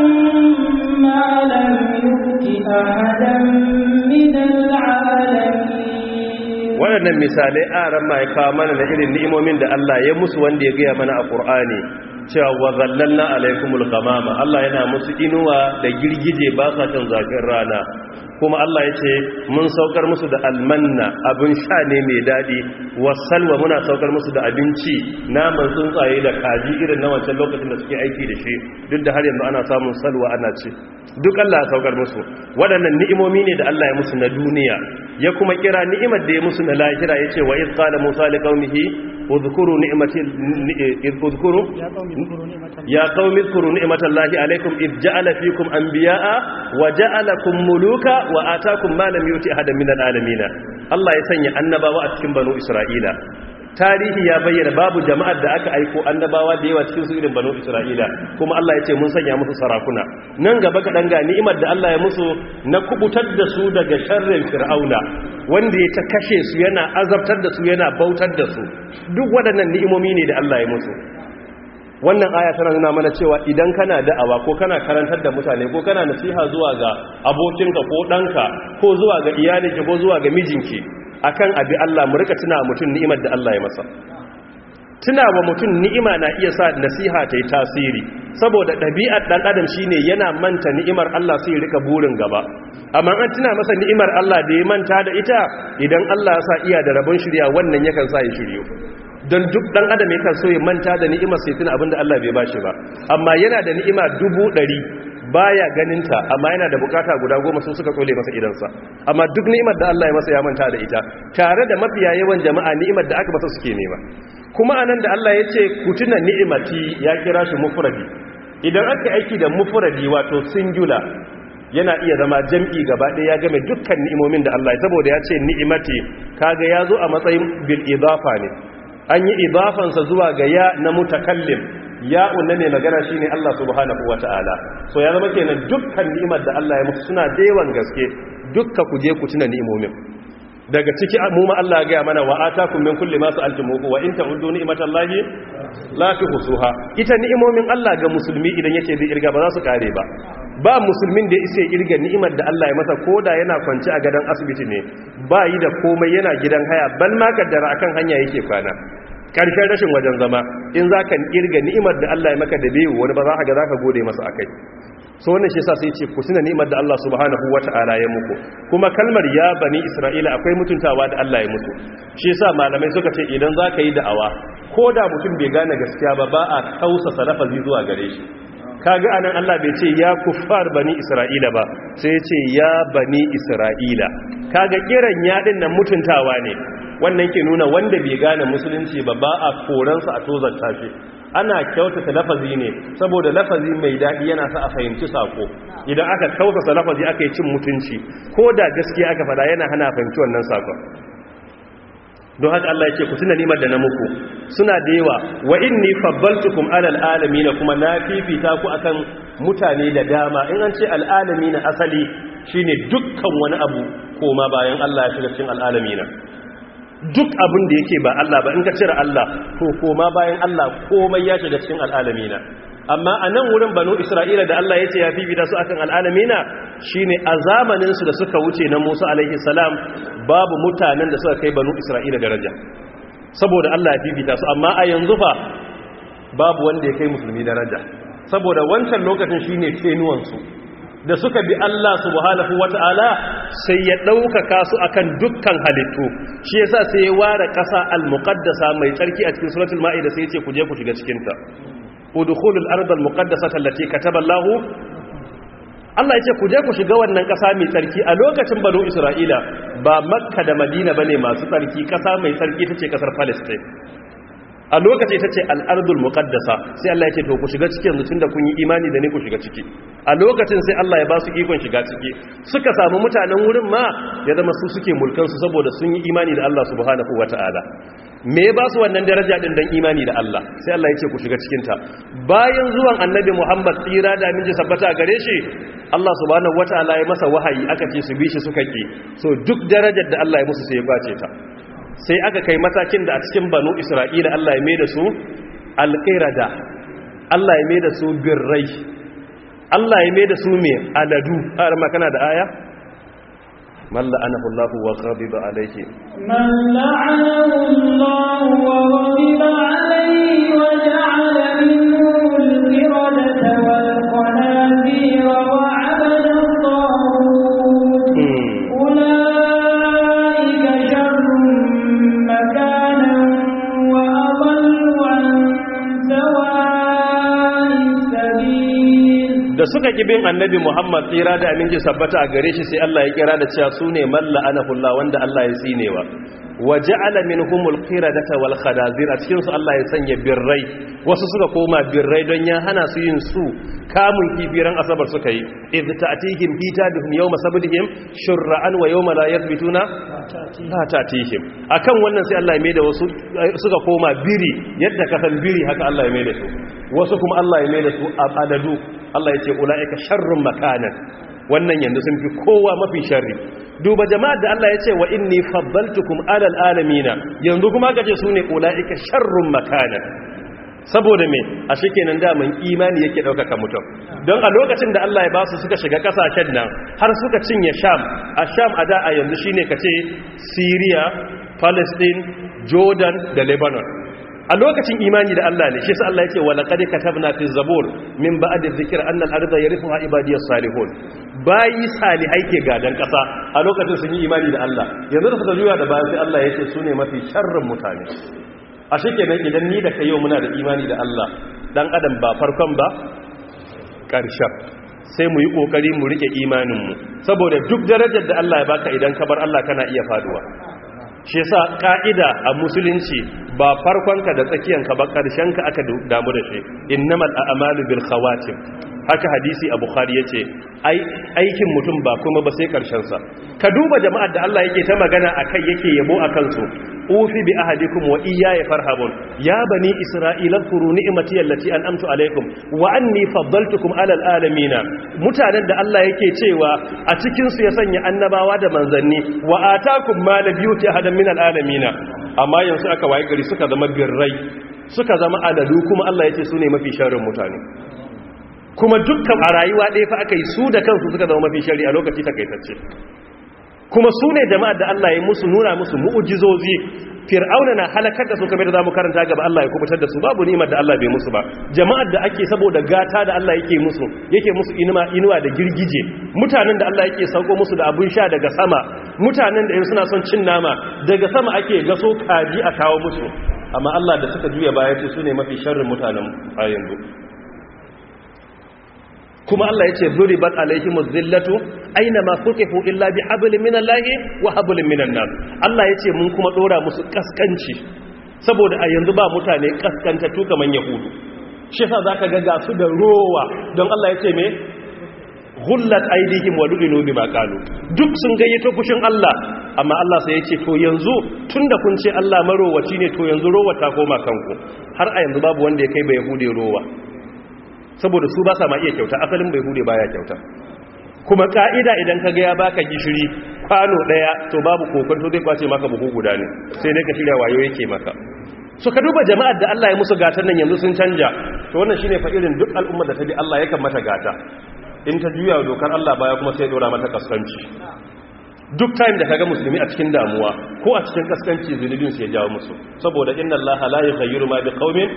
ما لم يؤت أحدا من العالمين waɗannan misalai a ran ma ya kawo mana da irin ni'imomin da Allah ya musu wanda ya gaya mana a Qur'ani cewa wa zallalna alaikumul ghamama Allah yana musu inuwa da girgije ba sa kan zafin rana kuma Allah ya ce mun saukar musu da almanna abin sha ne mai daɗi wasalwa muna saukar musu da abinci naman tsuntsaye da kaji irin na wancan lokacin da suke aiki da shi duk da har yanzu ana samun salwa ana ci duk Allah ya saukar musu waɗannan ni'imomi ne da Allah ya musu na duniya ya kuma kira ni'imar da ya musu na lahira ya ce wa iz qala musa liqaumihi udhkuru ni'mati udhkuru ya qaumi udhkuru ni'matallahi alaykum id ja'ala fikum anbiya'a wa ja'alakum muluka wa ataakum ma lam yuti ahadan min alalamin Allah ya sanya annabawa a cikin banu Isra'ila tarihi ya bayyana babu jama'ar da aka aiko annabawa da yawa cikin su irin banu Isra'ila kuma Allah ya ce mun sanya musu sarakuna nan gaba kaɗan ga ni'imar da Allah ya musu na kubutar da su daga sharrin fir'auna wanda ya ta kashe su yana azabtar da su yana bautar da su duk waɗannan ni'imomi ne da Allah ya musu wannan aya tana nuna mana cewa idan kana da'awa ko kana karantar da mutane ko kana nasiha zuwa ga abokinka ko ɗanka ko zuwa ga iyalinki ko zuwa ga mijinki akan abi Allah mu rika tuna mutum ni'imar da Allah ya masa tuna wa mutum ni'ima na iya sa nasiha ta yi tasiri saboda ɗabi'ar ɗan adam shine yana manta ni'imar Allah sai rika burin gaba amma an tuna masa ni'imar Allah da ya manta da ita idan Allah ya sa iya da rabon shirya wannan yakan sa ya shiryo don duk ɗan adam yakan so ya manta da ni'imar sai tuna abinda Allah bai bashi ba amma yana da ni'ima dubu ɗari baya ganinta amma yana da bukata guda goma sun suka tsole masa idansa amma duk ni'imar da Allah ya masa ya manta da ita tare da mafiya yawan jama'a ni'imar da aka masa suke nema kuma anan da Allah ya ce ku tuna ni'imati ya kira shi mufradi idan aka aiki da mufradi wato singular yana iya zama jam'i gaba ɗaya ya game dukkan ni'imomin da Allah ya saboda ya ce ni'imati kaga ya zo a matsayin bil idafa ne an yi idafansa zuwa ga ya na mutakallim ya unna mai magana shine Allah subhanahu wata'ala so ya zama kenan dukkan ni'imar da Allah ya musu suna da yawan gaske dukka ku je ku tuna ni'imomin daga ciki mu ma Allah ya ga mana wa atakum min kulli ma sa'altumuhu wa in ta'uddu ni'matallahi la tuhsuha ita ni'imomin Allah ga musulmi idan yace zai irga ba za su kare ba ba musulmin da isa irga ni'imar da Allah ya masa koda yana kwanci a gadon asibiti ne ba yi da komai yana gidan haya bal ma kaddara akan hanya yake kwana karshen rashin wajen zama in za ka irga ni'imar da Allah ya maka da bewu wani ba za ka ga za ka gode masa akai so wannan shi yasa sai ce ku tuna ni'imar da Allah subhanahu wata'ala ya muku kuma kalmar ya bani Isra'ila akwai mutuntawa da Allah ya muku shi yasa malamai suka ce idan za ka yi da'awa ko da mutum bai gane gaskiya ba ba a kausa salafazi zuwa gare shi kaga anan Allah bai ce ya kuffar bani Isra'ila ba sai ya ce ya bani Isra'ila kaga kiran ya din nan mutuntawa ne wannan ke nuna wanda bai gane musulunci ba ba a koransa a tozarta shi ana kyautata lafazi ne saboda lafazi mai daɗi yana sa a fahimci sako idan aka kyautata lafazi aka yi cin mutunci ko da gaskiya aka fada yana hana fahimci wannan sakon don haka Allah ya ce ku tuna nimar da na muku suna da yawa wa inni faddaltukum alal alamin kuma na fifita ku akan mutane da dama in an ce al alamin asali shine dukkan wani abu koma bayan Allah ya shiga cikin al alamin duk abin da yake ba Allah ba in ka cire Allah to koma bayan Allah komai ya shiga cikin al alamin amma a nan wurin banu isra'ila da Allah ya ce ya fifita su akan al'alamina shi ne a zamaninsu da suka wuce na musa alaihi salam babu mutanen da suka kai banu isra'ila daraja saboda Allah ya fifita su amma a yanzu fa babu wanda ya kai musulmi daraja saboda wancan lokacin shi ne tenuwansu da suka bi Allah subhanahu wata'ala sai ya ɗaukaka su akan dukkan halittu shi yasa sai ya ware ƙasa al-muqaddasa mai tsarki a cikin suratul ma'ida sai ya ce ku je ku shiga cikin ta udkhulul ardal muqaddasata allati kataba Allah Allah ya ce ku je ku shiga wannan ƙasa mai tsarki a lokacin banu Isra'ila ba Makka da Madina bane masu tsarki ƙasa mai tsarki tace ƙasar Palestine a lokaci ta ce al'ardul muƙaddasa sai Allah ya ce to ku shiga cikin yanzu tunda kun yi imani da ne ku shiga ciki a lokacin sai Allah ya ba su ikon shiga ciki suka samu mutanen wurin ma ya zama su suke mulkansu saboda sun yi imani da Allah subhanahu wata'ala me ya ba su wannan daraja din dan imani da Allah sai Allah ya ce ku shiga cikin ta bayan zuwan annabi Muhammad tsira da aminci sabbata a gare shi Allah subhanahu wata'ala ya masa wahayi aka ce su bi shi suka ki so duk darajar da Allah ya musu sai ya bace ta sai aka kai matakin da a cikin banu isra'ila Allah ya mai da su alƙirada Allah ya mai da su birrai Allah ya mai da su mai aladu har makana da aya malla anahu Allah wa ghadiba alayhi من لعنه الله وغضب عليه وجعل منهم القردة والخنازير وعبد الطاغوت أولئك شر مكانا وأضل عن سواء السبيل da suka ki bin annabi Muhammad tsira da aminci sabbata a gare shi sai Allah ya kira da cewa su ne malla anahullah wanda Allah ya tsinewa wa ja'ala minhumul qiradata wal khadazir a cikin su Allah ya sanya birrai wasu suka koma birrai don ya hana su yin su kamun kifiran asabar suka yi idh ta'tihim hitabihum yawma sabdihim shur'an wa yawma la yathbituna la ta'tihim akan wannan sai Allah ya mai da wasu suka koma biri yadda ka san biri haka Allah ya mai da su wasu kuma Allah ya mai da su adadu Allah ya ce ula'ika sharrun makanan wannan yanzu sun fi kowa mafi sharri duba jama'ar da Allah ya ce wa inni faddaltukum alal alamina yanzu kuma ka ce su ne ula'ika sharrun makanan saboda me a shikenan daman imani yake ɗaukaka mutum don a lokacin da Allah ya ba su suka shiga kasashen nan har suka cinye sham a sham a da a yanzu shine ka ce syria palestine jordan da lebanon a lokacin imani da Allah ne shi sa Allah yake wala qad katabna fi zabur min ba'd dhikr anna al-ardha yarithuha ibadiyas salihun bayi salihai ke gadan kasa a lokacin sun yi imani da Allah yanzu da suka juya da bayan sai Allah yake su ne mafi sharrin mutane a shikenan idan ni da kai yau muna da imani da Allah dan adam ba farkon ba karshen sai mu yi kokari mu rike imanin mu saboda duk darajar da Allah ya baka idan ka bar Allah kana iya faduwa shi yasa ka'ida a musulunci ba farkonka da tsakiyanka ba karshenka aka damu da shi innamal a'malu bil khawatim haka hadisi a bukhari yace aikin mutum ba kuma ba sai karshen sa ka duba jama'ar da Allah yake ta magana akai yake yabo akan su ufi bi ahadikum wa iyaya farhabun ya bani isra'ila kuru ni'mati allati an'amtu alaikum wa anni faddaltukum alal alamin mutanen da Allah yake cewa a cikin su ya sanya annabawa da manzanni wa atakum ma la biyuti ahadan min alamin amma yanzu aka waye gari suka zama birrai suka zama aladu kuma Allah yace su ne mafi sharrin mutane kuma dukkan a rayuwa ɗaya fa aka yi su da kansu suka zama mafi shari a lokaci takaitacce kuma su ne jama'ar da Allah ya musu nuna musu mu'ujizozi fir'auna na halakar da su kamar da zamu karanta gaba Allah ya kubutar da su babu ni'imar da Allah bai musu ba jama'ar da ake saboda gata da Allah yake musu yake musu inuwa inuwa da girgije mutanen da Allah yake sauko musu da abun sha daga sama mutanen da in suna son cin nama daga sama ake gaso kaji a kawo musu amma Allah da suka juya baya ce su ne mafi sharrin mutanen a yanzu kuma Allah ya ce zuribat alaihimuz zillatu aina ma fuqifu illa bi hablin minallahi wa hablin minan nas Allah ya ce mun kuma dora musu kaskanci saboda a yanzu ba mutane kaskantattu kaman yahudu shi yasa zaka ga ga su da rowa don Allah ya ce me ghullat aydihim wa lu'inu bima qalu duk sun gayyato fushin Allah amma Allah sai ya ce to yanzu tunda kun ce Allah marowaci ne to yanzu rowa ta koma kanku har a yanzu babu wanda ya kai ba yahude rowa saboda su ba sa ma iya kyauta asalin bai hude baya kyauta kuma ka'ida idan ka ga ya baka gishiri kwano daya to babu kokonto zai kwace maka buhu guda ne sai dai ka shirya wayo yake maka so ka duba jama'ar da Allah ya musu gatan nan yanzu sun canja to wannan shine fa irin duk al'ummar da ta bi Allah yakan mata gata in ta juya dokar Allah baya kuma sai dora mata kaskanci duk time da kaga musulmi a cikin damuwa ko a cikin kaskanci zunubin sai ya jawo musu saboda inna Allah la yughayyiru ma biqaumin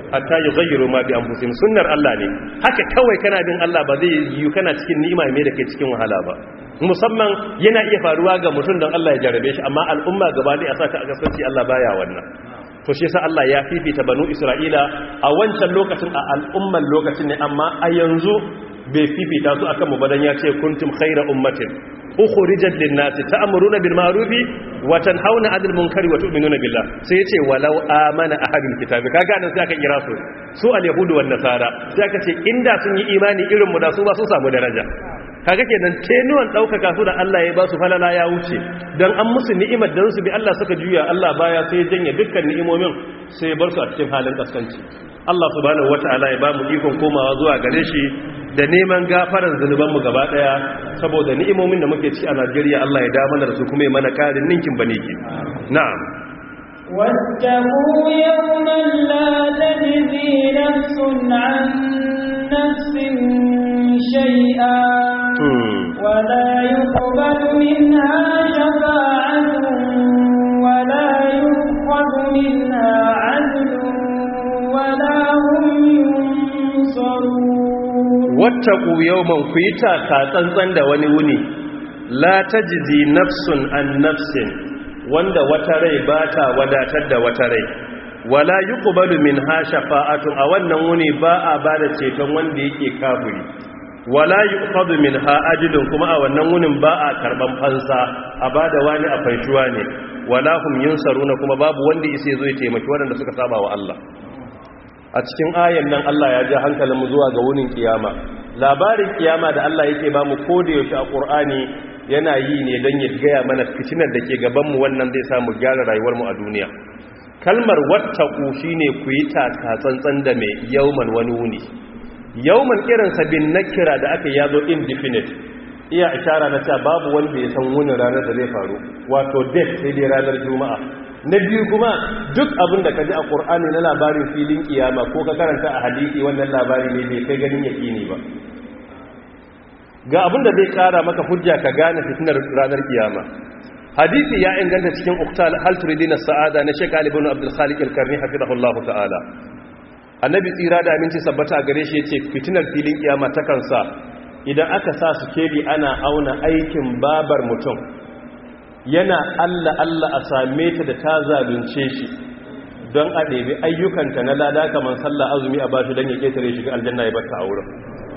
hatta yughayyiru ma bi anfusihim sunnar Allah ne haka kawai kana bin Allah ba zai yi kana cikin ni'ima mai da kai cikin wahala ba musamman yana iya faruwa ga mutum don Allah ya jarabe shi amma al'umma gaba ɗaya a saka a kasance Allah baya wannan to shi yasa Allah ya fifita banu Isra'ila a wancan lokacin a al'umman lokacin ne amma a yanzu bai fifita su akan mu badan ya ce kuntum khayra ummatin ukhrijat lin-nasi ta'muruna bil ma'rufi wa tanhauna 'anil munkari wa tu'minuna billah sai yace walau amana ahadul kitabi kaga nan sai aka kira su su al-yahudu wan nasara sai aka ce inda sun yi imani irin mu da su ba su samu daraja kaga kenan tenuwan daukaka su da Allah ya ba su falala ya wuce dan an musu ni'imar da su bi Allah suka juya Allah baya sai ya janye dukkan ni'imomin sai ya bar su a cikin halin kaskanci Allah subhanahu wata'ala ya ba mu ikon komawa zuwa gare shi da neman gafaran zunubanmu gaba daya saboda ni'imomin da muke ci a Najeriya Allah ya dawo mana da su kuma ya mana karin ninkin baneki na'am واتقوا يوما لا تجزي نفس عن نفس شيئا ولا يقبل منها شفاعة ولا يؤخذ منها عدل ولا هم ينصرون wattaku yawman ku yi taka tsantsan da wani wuni la tajzi nafsun an nafsin wanda wata rai ba ta wadatar da wata rai wala yuqbalu minha shafa'atun a wannan wuni ba a bada ceton wanda yake kafiri wala yuqadu minha ajlun kuma a wannan wunin ba a karban fansa a bada wani a fanshuwa ne wala hum yunsaruna kuma babu wanda yake zo ya taimaki wanda suka saba wa Allah a cikin ayan nan Allah ya ja hankalinmu zuwa ga wunin kiyama labarin kiyama da Allah yake ba mu koda yaushe a Qur'ani yana yi ne don ya gaya mana fitinar da ke gaban mu wannan zai samu gyara rayuwar mu a duniya kalmar wattaqu shine ku yi taka tsantsan da mai yauman wani wuni yauman irin sabin nakira da aka yazo indefinite iya ishara na cewa babu wanda ya san wunin ranar da zai faru wato date sai dai ranar juma'a na biyu kuma duk abin da ka ji a ƙur'ani na labarin filin kiyama ko ka karanta a hadisi wannan labari ne bai kai ganin yaƙini ba ga abin da zai ƙara maka hujja ka gane fitinar ranar kiyama hadisi ya inganta cikin uktal hal turidina sa'ada na shek ali ibn abdul khaliq al-karni hafizahullahu ta'ala annabi tsira da aminci sabbata gare shi yace fitinar filin kiyama ta kansa idan aka sa su keli ana auna aikin babar mutum yana Allah Allah a same ta da ta zalunce shi don a ɗebi ayyukanta na lada kamar sallah azumi a bashi don ya ƙetare shiga aljanna ya bata a wurin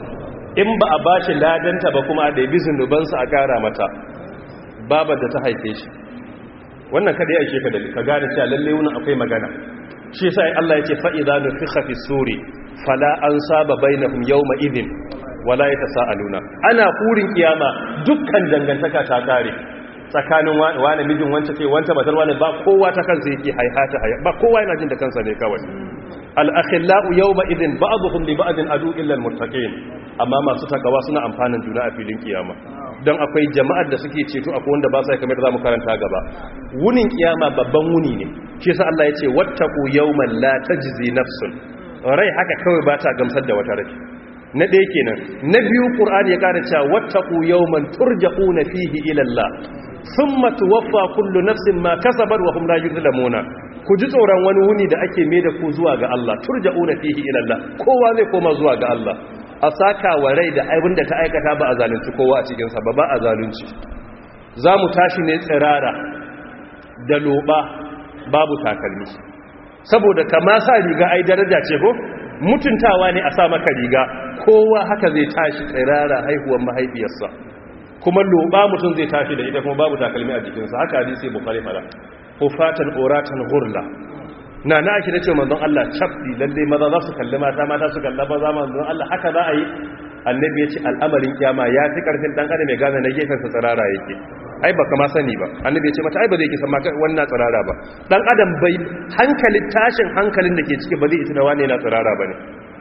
in ba a bashi ladanta ba kuma a ɗebi zunubansa a ƙara mata babar da ta haife shi wannan kada ya ishe ka da ka gane cewa lalle wunin akwai magana shi sai Allah ya ce fa idza nufikha fi suri fala ansaba bainahum yawma idhin wala yatasaaluna ana kurin kiyama dukkan dangantaka ta kare tsakanin wani mijin wance ce wance matar wani ba kowa ta kansa yake haihata haya ba kowa yana jin da kansa ne kawai al-akhillau yawma idhin ba'dhum li ba'din adu illa al-muttaqin amma masu takawa suna amfanin juna a filin kiyama don akwai jama'ar da suke ceto akwai wanda ba sai kamar da zamu karanta gaba wunin kiyama babban wuni ne shi yasa Allah ya ce wattaqu yawman la tajzi nafsun rai haka kawai ba ta gamsar da wata rai na ɗaya kenan na biyu ƙur'ani ya ƙara cewa wattaqu yawman turja'una fihi ila Allah thumma tuwaffa kullu nafsin ma kasabat wa hum la yuzlamuna ku ji tsoron wani wuni da ake mai da ku zuwa ga Allah turja'una fihi ila Allah kowa zai koma zuwa ga Allah a saka wa rai da abin da ta aikata ba a zalunci kowa a cikin sa ba ba a zalunci za mu tashi ne tsirara da loba babu takalmi saboda kama sa riga ai daraja ce ko mutuntawa ne a sa maka riga kowa haka zai tashi tsirara haihuwar mahaifiyarsa kuma loba mutum zai tashi da ita kuma babu takalmi a jikinsa haka hadisi bukhari fara hufatan uratan ghurla na na shi da ce manzon Allah chafdi lalle maza za su kalli mata mata su kalla maza manzon Allah haka za a yi annabi ya ce al'amarin kiyama ya fi karfin dan adam ya gane na gefen sa tsirara yake ai baka ma sani ba annabi ya ce mata ai ba zai ki san maka wannan tsirara ba dan adam bai hankalin tashin hankalin da ke ciki ba zai isa da wane na tsirara bane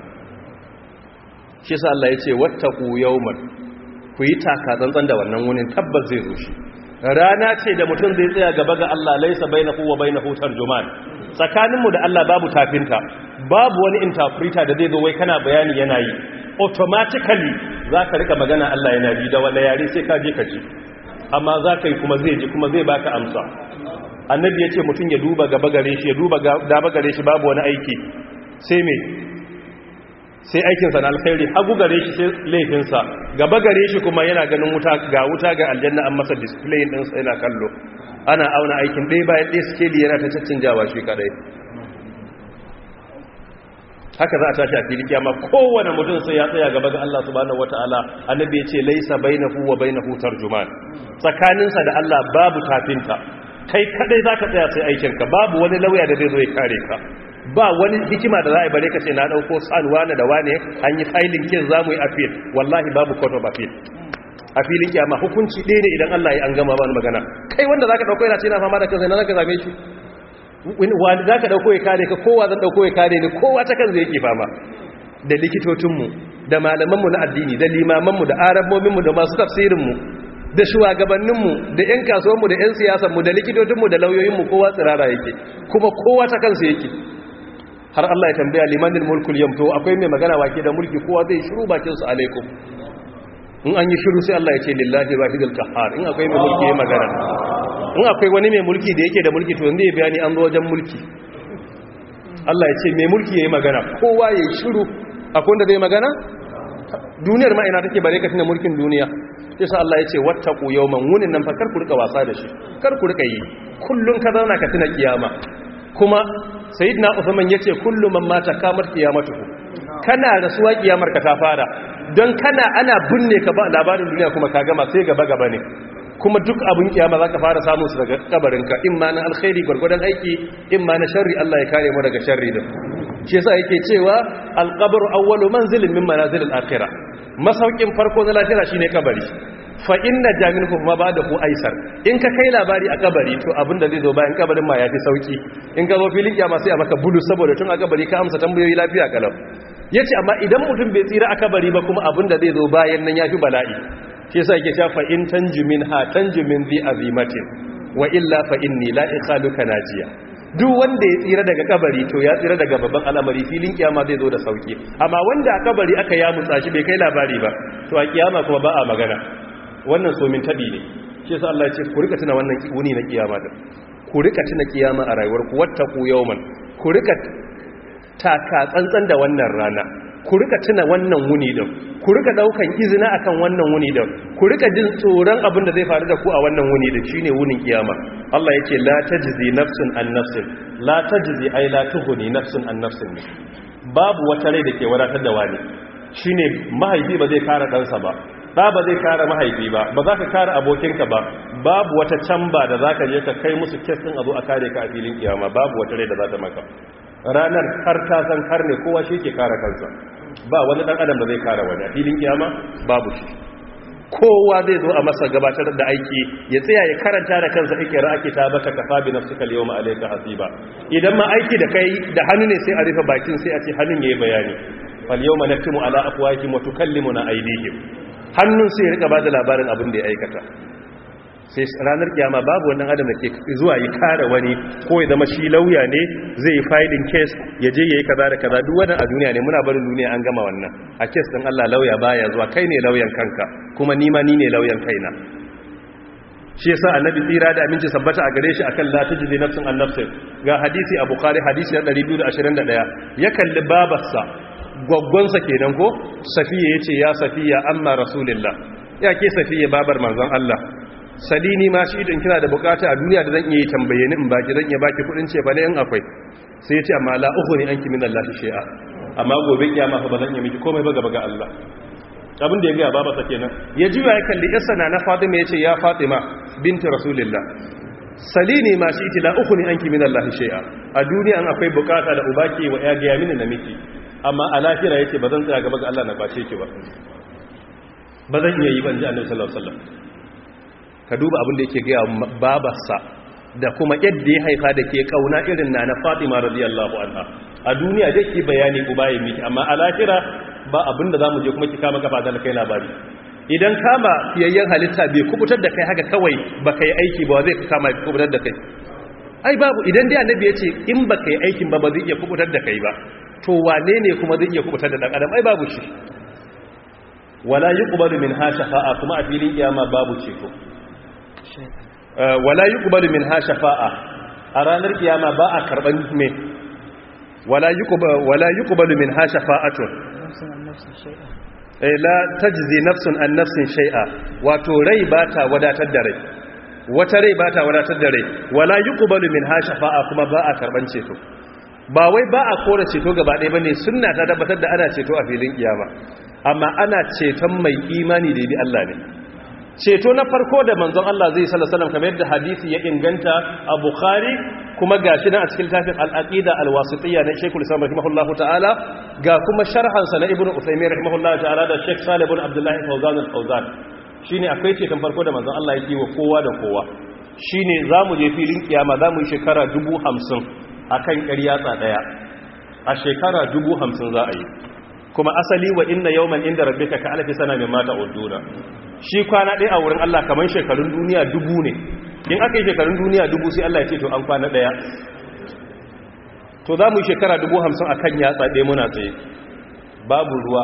shi yasa Allah ya ce wattaqu yawman ku yi taka tsantsan da wannan wunin tabbas zai zo shi rana ce da mutum zai tsaya gaba ga Allah laisa bainahu wa bainahu tarjuman tsakaninmu da Allah babu tafinta babu wani interpreter da zai zo wai kana bayani yana yi automatically za ka rika magana Allah yana ji da wanda yare sai ka je ka ji amma za ka yi kuma zai ji kuma zai baka amsa annabi ya ce mutum ya duba gaba gare shi ya duba gaba gare shi babu wani aiki sai me sai aikinsa na alkhairi hagu gare shi sai laifinsa gaba gare shi kuma yana ganin wuta ga wuta ga aljanna an masa display din sai yana kallo ana auna aikin ɗaya bayan ɗaya skeli yana ta caccanjawa shi kadai haka za a tashi a fili kiyama kowane mutum sai ya tsaya gaba ga Allah subhanahu wataala annabi ya ce laisa bainahu wa bainahu tarjuman tsakaninsa da Allah babu tafinta kai kadai zaka tsaya sai aikinka babu wani lauya da zai zo ya kare ka ba wani hikima da za a bare ka ce na dauko san wane da wane an yi filing kin zamu yi appeal wallahi babu court of appeal a filin kiyama hukunci ɗaya ne idan Allah ya an gama ba magana kai wanda zaka dauko yana ce na fama da kansa na zaka zame shi wani za ka ɗauko ya kare ka kowa zan ɗauko ya kare ni kowa ta kan zai yake fama da likitocinmu da malamanmu na addini da limamanmu da arabominmu da masu tafsirinmu da shugabanninmu da 'yan kasuwanmu da 'yan siyasanmu da likitocinmu da lauyoyinmu kowa tsirara yake kuma kowa ta kansa yake har Allah ya tambaya limanin mulkul yamto akwai mai magana wake da mulki kowa zai shiru bakin su alaikum in an yi shiru sai Allah ya ce lillahi wahidul qahhar in akwai mai mulki ya magana in akwai wani mai mulki da yake da mulki to yanzu ya bayani an zo wajen mulki Allah ya ce mai mulki ya yi magana kowa ya yi shiru akwai wanda zai magana duniyar ma ina take bare ka tuna mulkin duniya yasa Allah ya ce wattaqu yawman wunin nan fa kar ku rika wasa da shi kar ku rika yi kullun ka zauna ka tuna kiyama kuma sayyidina Uthman yace kullu man mata kamar kiyamatuhu kana rasuwa kiyamar ka ta fara don kana ana binne ka ba labarin duniya kuma ka gama sai gaba gaba ne kuma duk abin kiyama za ka fara samun su daga kabarinka in ma na alkhairi gwargwadon aiki in ma na sharri Allah ya kare mu daga sharri din shi yasa yake cewa alqabru awwalu manzilin min manazilil akhirah masaukin farko na lafiya shine kabari fa inna jaminhu ma ba'dahu aisar in ka kai labari a kabari to abin da zai zo bayan kabarin ma yafi sauki in ka zo filin kiyama sai a maka bulu saboda tun a kabari ka amsa tambayoyi lafiya kalau yace amma idan mutum bai tsira a kabari ba kuma abin da zai zo bayan nan yafi bala'i shi yasa yake cewa fa in tanjumin ha tanjumin zi azimatin wa illa fa inni la ikhaluka najiya duk wanda ya tsira daga kabari to ya tsira daga babban al'amari filin kiyama zai zo da sauki amma wanda a kabari aka ya mutsa shi bai kai labari ba to a kiyama kuma ba a magana wannan somin tabi ne shi yasa Allah ya ce ku rika tuna wannan wuni na kiyama da ku rika tuna kiyama a rayuwarku wattaqu yawman ku rika taka tsantsan da wannan rana ku rika tuna wannan wuni din ku rika daukan izina akan wannan wuni din ku rika jin tsoron abin da zai faru da ku a wannan wuni din shine wunin kiyama Allah yake la tajzi nafsun an nafsin la tajzi ay la tuhuni nafsun an nafsin babu wata rai da ke wadatar da wani shine mahaifi ba zai kare ɗansa ba ɗa ba zai kare mahaifi ba ba za ka kare abokinka ba babu wata camba da za ka je ka kai musu kes ɗin a zo a kare ka a filin kiyama babu wata rai da za ta maka ranar har ta san har ne kowa shi ke kare kansa ba wani dan adam da zai kare wani a filin kiyama babu shi kowa zai zo a masa gabatar da aiki ya tsaya ya karanta da kansa ikira ake ta baka kafa bi nafsika al-yawma alayka hasiba idan ma aiki da kai da hannu ne sai a rufe bakin sai a ce hannun yayi bayani fal yawma naktimu ala afwahihim wa tukallimuna aydihim hannun sai ya rika bada labarin abin da ya aikata sai ranar kiyama babu wannan adam da ke zuwa yi kare wani ko ya zama shi lauya ne zai yi filing case ya je yayi kaza da kaza duk wannan a duniya ne muna barin duniya an gama wannan a case din Allah lauya baya zuwa kai ne lauyan kanka kuma ni ma ni ne lauyan kaina shi yasa annabi tsira da aminci sabbata a gare shi akan la tajidi nafsun an nafsin ga hadisi a bukhari hadisi na 221 ya kalli babarsa gwaggwansa kenan ko safiya yace ya safiya amma rasulullah ya ke safiya babar manzon Allah salini ma shi idan kina da bukata a duniya da zan iya tambaye ni in baki zan iya baki kudin ce bane in akwai sai yace amma la ukhni anki min Allah shay'a amma gobe kiyama fa ba zan iya miki komai ba gaba ga Allah abin da ya ga baba sa kenan ya juya ya kalli yarsa na na Fatima yace ya Fatima binti Rasulillah salini ma shi iti la ukhni anki min Allah shay'a a duniya an akwai bukata da ubaki wa ya ga mini na miki amma a lahira yace ba zan tsaya gaba ga Allah na bace ki ba ba zan iya yi ban ji Annabi sallallahu alaihi wasallam ka duba abin da yake gaya babarsa da kuma yadda ya haifa da ke kauna irin na na fatima radiyallahu anha a duniya da ke bayani ku bayan miki amma a lahira ba abin da za mu je kuma ki kama kafa da kai labari idan kama fiyayyen halitta bai kubutar da kai haka kawai ba ka yi aiki ba zai kama kubutar da kai ai babu idan dai annabi ya ce in ba ka yi aikin ba ba zai iya kubutar da kai ba to wane ne kuma zai iya kubutar da dan adam ai babu shi wala yuqbalu min ha shafa'a kuma a filin kiyama babu ceto wala yuqbalu minha shafa'a a ranar kiyama ba a karban me wala yuqbalu wala yuqbalu minha shafa'atun eh la tajzi nafsun an nafsin shay'a wato rai bata wadatar da rai wata rai bata wadatar da rai wala yuqbalu minha shafa'a kuma ba a karban ceto ba wai ba a kora ceto gaba ɗaya bane sunna ta tabbatar da ana ceto a filin kiyama amma ana ceton mai imani da bi Allah ne ceto na farko da manzon Allah zai sallallahu alaihi wasallam kamar yadda hadisi ya inganta a Bukhari kuma gashi nan a cikin tafin al-aqida al-wasitiyya na Sheikhul Islam rahimahullahu ta'ala ga kuma sharhan sa na Ibn Uthaymeen rahimahullahu ta'ala da Sheikh Salih ibn Abdullah Fawzan al-Fawzan shine akwai ceton farko da manzon Allah yake wa kowa da kowa shine zamu je filin kiyama zamu yi shekara 50 akan ƙaryatsa daya a shekara 50 za a yi kuma asali wa inna yawman inda rabbika ka alfi sana mimma ta'uduna shi kwana ɗaya a wurin Allah kamar shekarun duniya dubu ne in aka yi shekarun duniya dubu sai Allah ya ce to an kwana ɗaya to za mu yi shekara dubu hamsin a kan yatsa ɗaya muna tsaye babu ruwa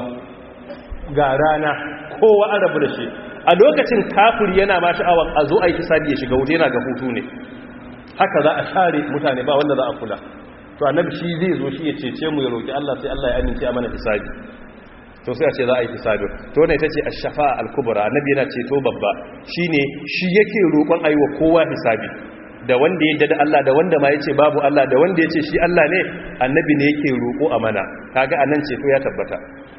ga rana kowa an rabu da shi a lokacin kafir yana ma sha'awar a zo a yi hisabi ya shiga wuta yana ga hutu ne haka za a share mutane ba wanda za a kula to annabi shi zai zo shi ya cece mu ya roki Allah sai Allah ya amince a mana hisabi to sai a ce za a yi hisabi to ne ita ce ash-shafa al-kubra annabi yana ceto babba shine shi yake roƙon aiwa kowa hisabi da wanda ya da Allah da wanda ma yace babu Allah da wanda yace shi Allah ne annabi ne yake roƙo a mana kaga anan ceto ya tabbata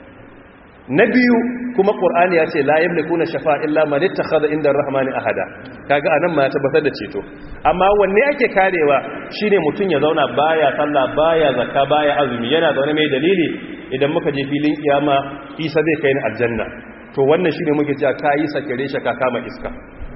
na biyu kuma qur'ani ya ce la yamlikuna shafa'a illa man ittakhadha inda ar-rahmani ahada kaga anan ma ya tabbatar da ceto amma wanne ake karewa shine mutun ya zauna baya sallah baya zakka baya azumi yana zaune mai dalili idan muka je filin kiyama isa zai kai ni aljanna to wannan shine muke cewa kai sakire shi ka kama iska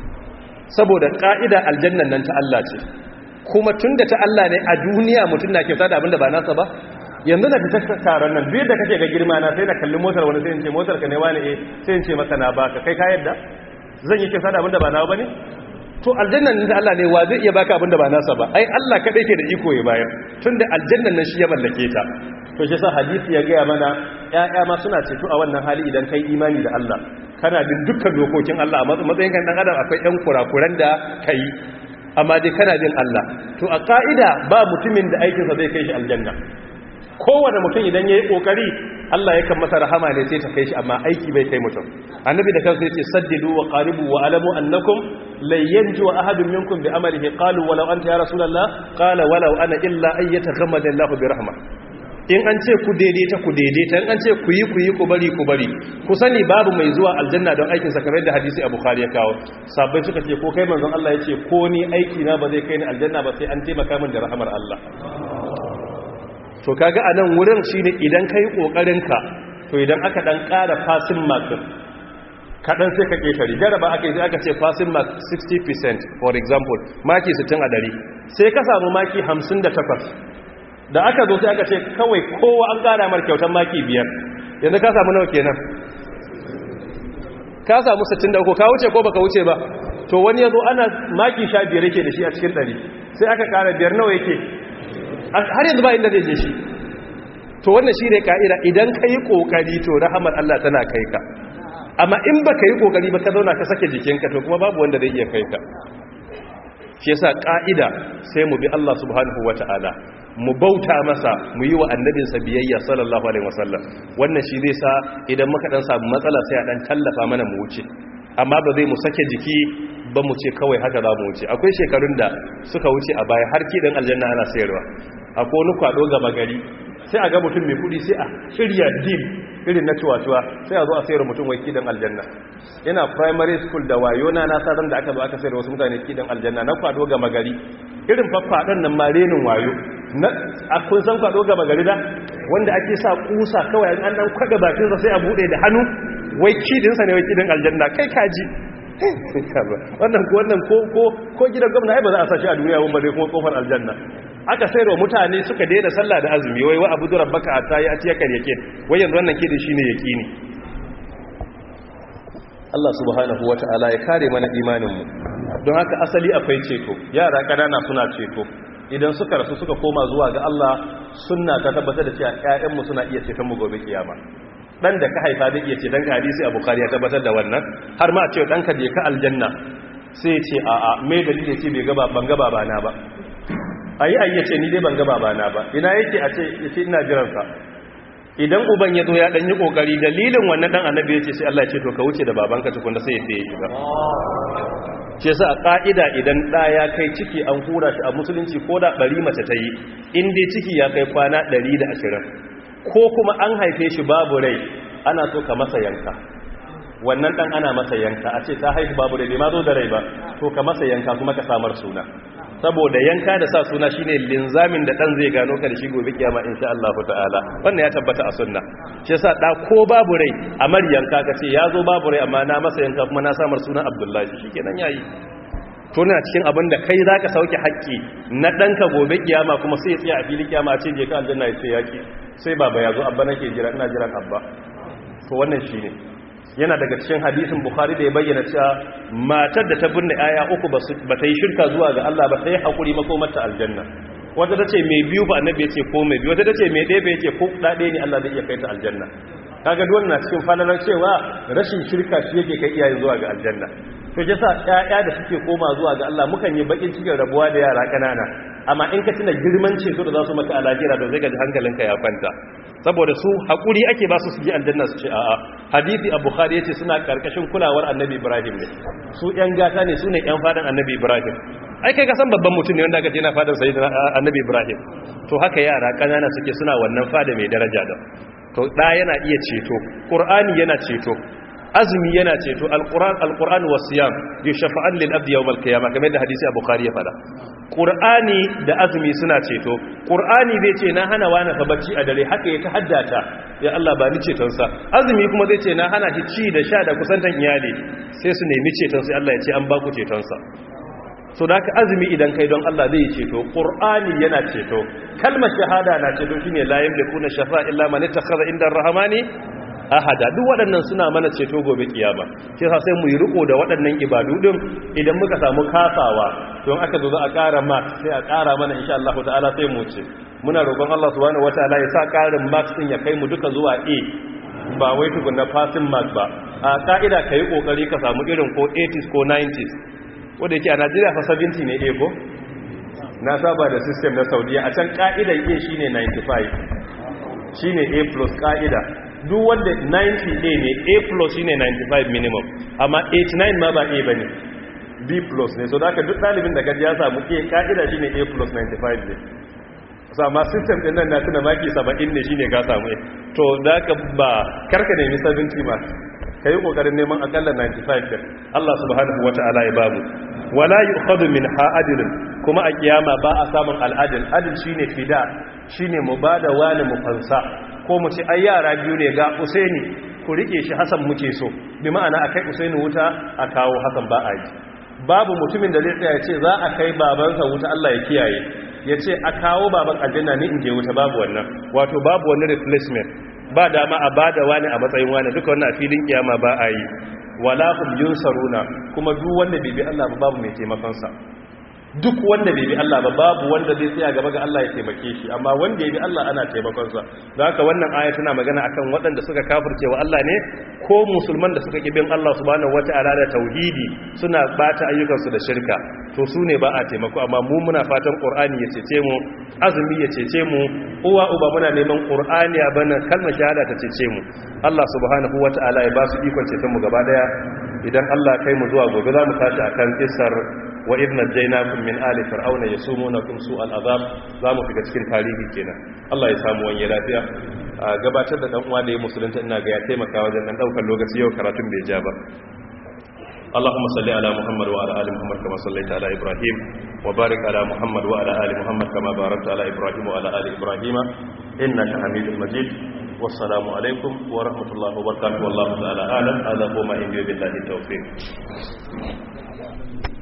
saboda ka'ida aljannan nan ta Allah ce kuma tunda ta Allah ne a duniya mutun na kyauta da abinda ba nasa ba yanzu da fita taron nan duk da kake ga girma na sai na kalli motar wani sai in ce motar ka ne wani eh sai in ce maka na baka kai ka yadda zan yi kyauta da abinda ba nawa bane to aljannan nan Allah ne wa zai iya baka abinda ba nasa ba ai Allah kadai ke da iko ya bayar tunda aljannan nan shi ya mallake ta to shi sa hadisi ya gaya mana ƴaƴa ma suna ceto a wannan hali idan kai imani da Allah kana bin dukkan dokokin Allah a matsayin kan dan adam akwai ƴan kurakuran da kai amma dai kana bin Allah to a ka'ida ba mutumin da aikinsa zai kai shi aljanna kowane mutum idan ya yi ƙoƙari Allah ya kan masa rahama ne sai ta kai shi amma aiki bai kai mutum annabi da kansa yace saddidu wa qaribu wa alamu annakum lan yanju ahadun minkum bi amalihi qalu walau anta ya rasulullah qala walau ana illa ay yataghammada Allahu bi rahma in an ce ku daidaita ku daidaita in an ce ku yi ku yi ku bari ku bari ku sani babu mai zuwa aljanna don aikin sa kamar da hadisi Abu Bukhari ya kawo sabbai suka ce ko kai manzon Allah yace ko ni aiki na ba zai kai ni aljanna ba sai an taimaka min da rahamar Allah to kaga a nan wurin shine idan kai kokarin ka to idan aka dan ƙara passing mark kadan sai ka ketare jaraba aka yi sai aka ce passing mark 60% for example maki 60 a dari sai ka samu maki 58 da aka zo sai aka ce kawai kowa an ƙara mar kyautar maki biyar yanzu ka samu nawa kenan ka samu 63 ka wuce ko baka wuce ba to wani yazo ana maki 15 yake da shi a cikin dari sai aka ƙara biyar nawa yake har yanzu ba inda zai je shi to wannan shi ne ka'ida idan ka yi ƙoƙari to rahamar Allah tana kai ka amma in ba ka yi ƙoƙari ba ka zauna ka sake jikinka to kuma babu wanda zai iya kai ka shi yasa ka'ida sai mu bi Allah subhanahu wata'ala mu bauta masa mu yi wa annabinsa biyayya sallallahu alaihi wasallam wannan shi zai sa idan muka dan samu matsala sai a dan tallafa mana mu wuce amma ba zai mu sake jiki ba mu ce kawai haka za mu wuce akwai shekarun da suka wuce a baya har kidan aljanna ana sayarwa akwai wani kwado gaba gari sai a ga mutum mai kudi sai a shirya deal irin na cuwa-cuwa sai a zo a sayar mutum wai kidan aljanna yana primary school da wayo na nasa da aka zo aka sayar wasu mutane kidan aljanna na kwado gaba gari irin faffaɗon nan marenin wayo na a kun san kwado gaba gari da wanda ake sa kusa kawai an dan kwada bakinsa sai a bude da hannu wai kidinsa ne wai kidin aljanna kai kaji wannan wannan ko ko ko gidan gwamna ai ba za a sashi a duniya ba dai kuma kofar aljanna aka sayarwa mutane suka daina sallah da azumi wai wa abudu rabbaka hatta ya atiya kan yakin wai yanzu wannan kidin shine yaqini Allah subhanahu wataala ya kare mana imanin mu don haka asali akwai ceto yara kanana suna ceto idan suka rasu suka koma zuwa ga Allah sunna ta tabbatar da cewa ƴaƴan mu suna iya ceton mu gobe kiyama dan da ka haifa da iya ce dan ka hadisi a bukari ya tabbatar da wannan har ma a ce dan ka je ka aljanna sai ya ce a a me dalili ce bai gaba ban gaba ba na ba ayi ayi yace ni dai ban ga babana ba ina yake a ce yace ina jiran sa idan uban ya zo ya dan yi kokari dalilin wannan dan annabi yace sai Allah ya ce to ka wuce da babanka tukun da sai ya ya shiga ce sa a ƙa'ida idan ɗa ya kai ciki an hura shi a musulunci ko da ɗari mace ta yi inda ciki ya kai kwana ɗari da ashirin ko kuma an haife shi babu rai ana so ka masa yanka wannan ɗan ana masa yanka a ce ta haifu babu rai bai ma zo da rai ba to ka masa yanka kuma ka samar suna saboda yanka da sa suna shine linzamin da dan zai gano ka da shi gobe kiyama insha Allah ta'ala wannan ya tabbata a sunna shi yasa da ko babu rai a yanka ka ce ya zo babu rai amma na masa yanka kuma na samar sunan Abdullahi shikenan yayi to na cikin abin da kai zaka sauke haƙƙi na danka gobe kiyama kuma sai ya tsaya a filin kiyama a ce je ka aljanna ya ce yaki sai baba ya zo abba nake jira ina jiran abba to wannan shine yana daga cikin hadisin bukhari da ya bayyana cewa matar da ta binne aya uku ba ta yi shirka zuwa ga Allah ba ta yi haƙuri makomarta aljanna wata ta ce mai biyu ba annabi ya ce ko mai biyu wata ta ce mai ɗaya ba ya ce ko ɗaɗe ne Allah zai iya kai ta aljanna kaga duk na cikin falalar cewa rashin shirka shi yake kai iyaye zuwa ga aljanna to ya sa ƴaƴa da suke koma zuwa ga Allah mukan yi bakin cikin rabuwa da yara ƙanana amma in ka tuna girman ceto da za su maka a lahira da zai ga hankalinka ya kwanta saboda su haƙuri ake ba su su ji aljanna su ce a'a hadisi a bukhari yace suna karkashin kulawar annabi ibrahim ne su yan gata ne su ne yan fadan annabi ibrahim ai kai ka san babban mutum ne wanda aka ce na fadan sayyidina annabi ibrahim to haka yara kanana suke suna wannan fada mai daraja da to da yana iya ceto qur'ani yana ceto azumi yana ceto alquran alquran wasiyam yushafa'an lil abdi yawm alqiyamah kamar da hadisi a bukhari ya fada qur'ani da azumi suna ceto qur'ani zai ce na hana wani fa bacci a dare haka ya haddata ya Allah ba ni ceton sa azumi kuma zai ce na hana shi ci da sha da kusantan iyali sai su nemi ceton sai Allah ya ce an ba ku ceton sa so da haka azumi idan kai don Allah zai ceto qur'ani yana ceto kalmar shahada na ceto shine la yamlikuna shafa'a illa man ittakhadha inda ar-rahmani ahada duk waɗannan suna mana ceto gobe kiyama shi yasa sai mu yi riko da waɗannan ibadu din idan muka samu kasawa don aka zo za a ƙara mark sai a ƙara mana insha Allah ta'ala sai mu ce muna roƙon Allah subhanahu wataala ya sa ƙarin marks din ya kai mu duka zuwa A ba wai tukunna passing mark ba a ka'ida kai kokari ka samu irin ko 80s ko 90s wanda yake a Najeriya fa 70 ne A ko na saba da system na Saudiya a can ka'idar A shine 95 shine A plus ka'ida duk wanda 90 a ne a plus shine 95 minimum amma 89 ma ba a bane b plus ne so da aka duk dalibin da gaji ya samu a ka'ida shine a plus 95 ne so amma system din nan na tuna maki 70 ne shine ka samu to da ka ba karka nemi 70 ma ka yi kokarin neman akalla 95 din Allah subhanahu wata'ala ya babu wala yu'khadhu min ha'adilin kuma a kiyama ba a samun al'adil adil shine fida shine mu bada wani mu fansa ko mu ce ai yara biyu ne ga usaini ku rike shi hasan muke so bi ma'ana akai usaini wuta a kawo hasan ba a yi babu mutumin da zai tsaya ya ce za a kai babansa wuta Allah ya kiyaye ya ce a kawo baban aljanna ni in je wuta babu wannan wato babu wani replacement ba dama a bada wani a matsayin wani duka wannan a filin kiyama ba a yi wala hum yunsaruna kuma duk wanda bai bi Allah ba babu mai taimakon sa duk wanda bai bi Allah ba babu wanda zai tsaya gaba ga Allah ya taimake shi amma wanda ya bi Allah ana taimakon sa don haka wannan aya tana magana akan waɗanda suka kafirce wa Allah ne ko musulman da suka kibin Allah subhanahu wata'ala da tauhidi suna bata ayyukan su da shirka to su ne ba a taimako amma mu muna fatan Qur'ani ya cece mu azumi ya cece mu uwa uba muna neman Qur'ani ya bana kalmar shahada ta cece mu Allah subhanahu wata'ala ya ba su ikon ceton mu gaba daya idan Allah kai mu zuwa gobe za mu tashi akan kissar wa idna jainakum min ali fir'auna yasumunakum su'al azab zamu shiga cikin tarihi kenan Allah ya samu wani lafiya gabatar da dan uwa da ya musulunta ina ga ya taimaka wajen dan daukar lokaci yau karatun bai ja ba اللهم صل على محمد وعلى ال محمد كما صليت على ابراهيم وبارك على محمد وعلى ال محمد كما باركت على ابراهيم وعلى ال ابراهيم انك حميد مجيد والسلام عليكم ورحمه الله وبركاته والله تعالى اعلم هذا هو ما عندي بالله التوفيق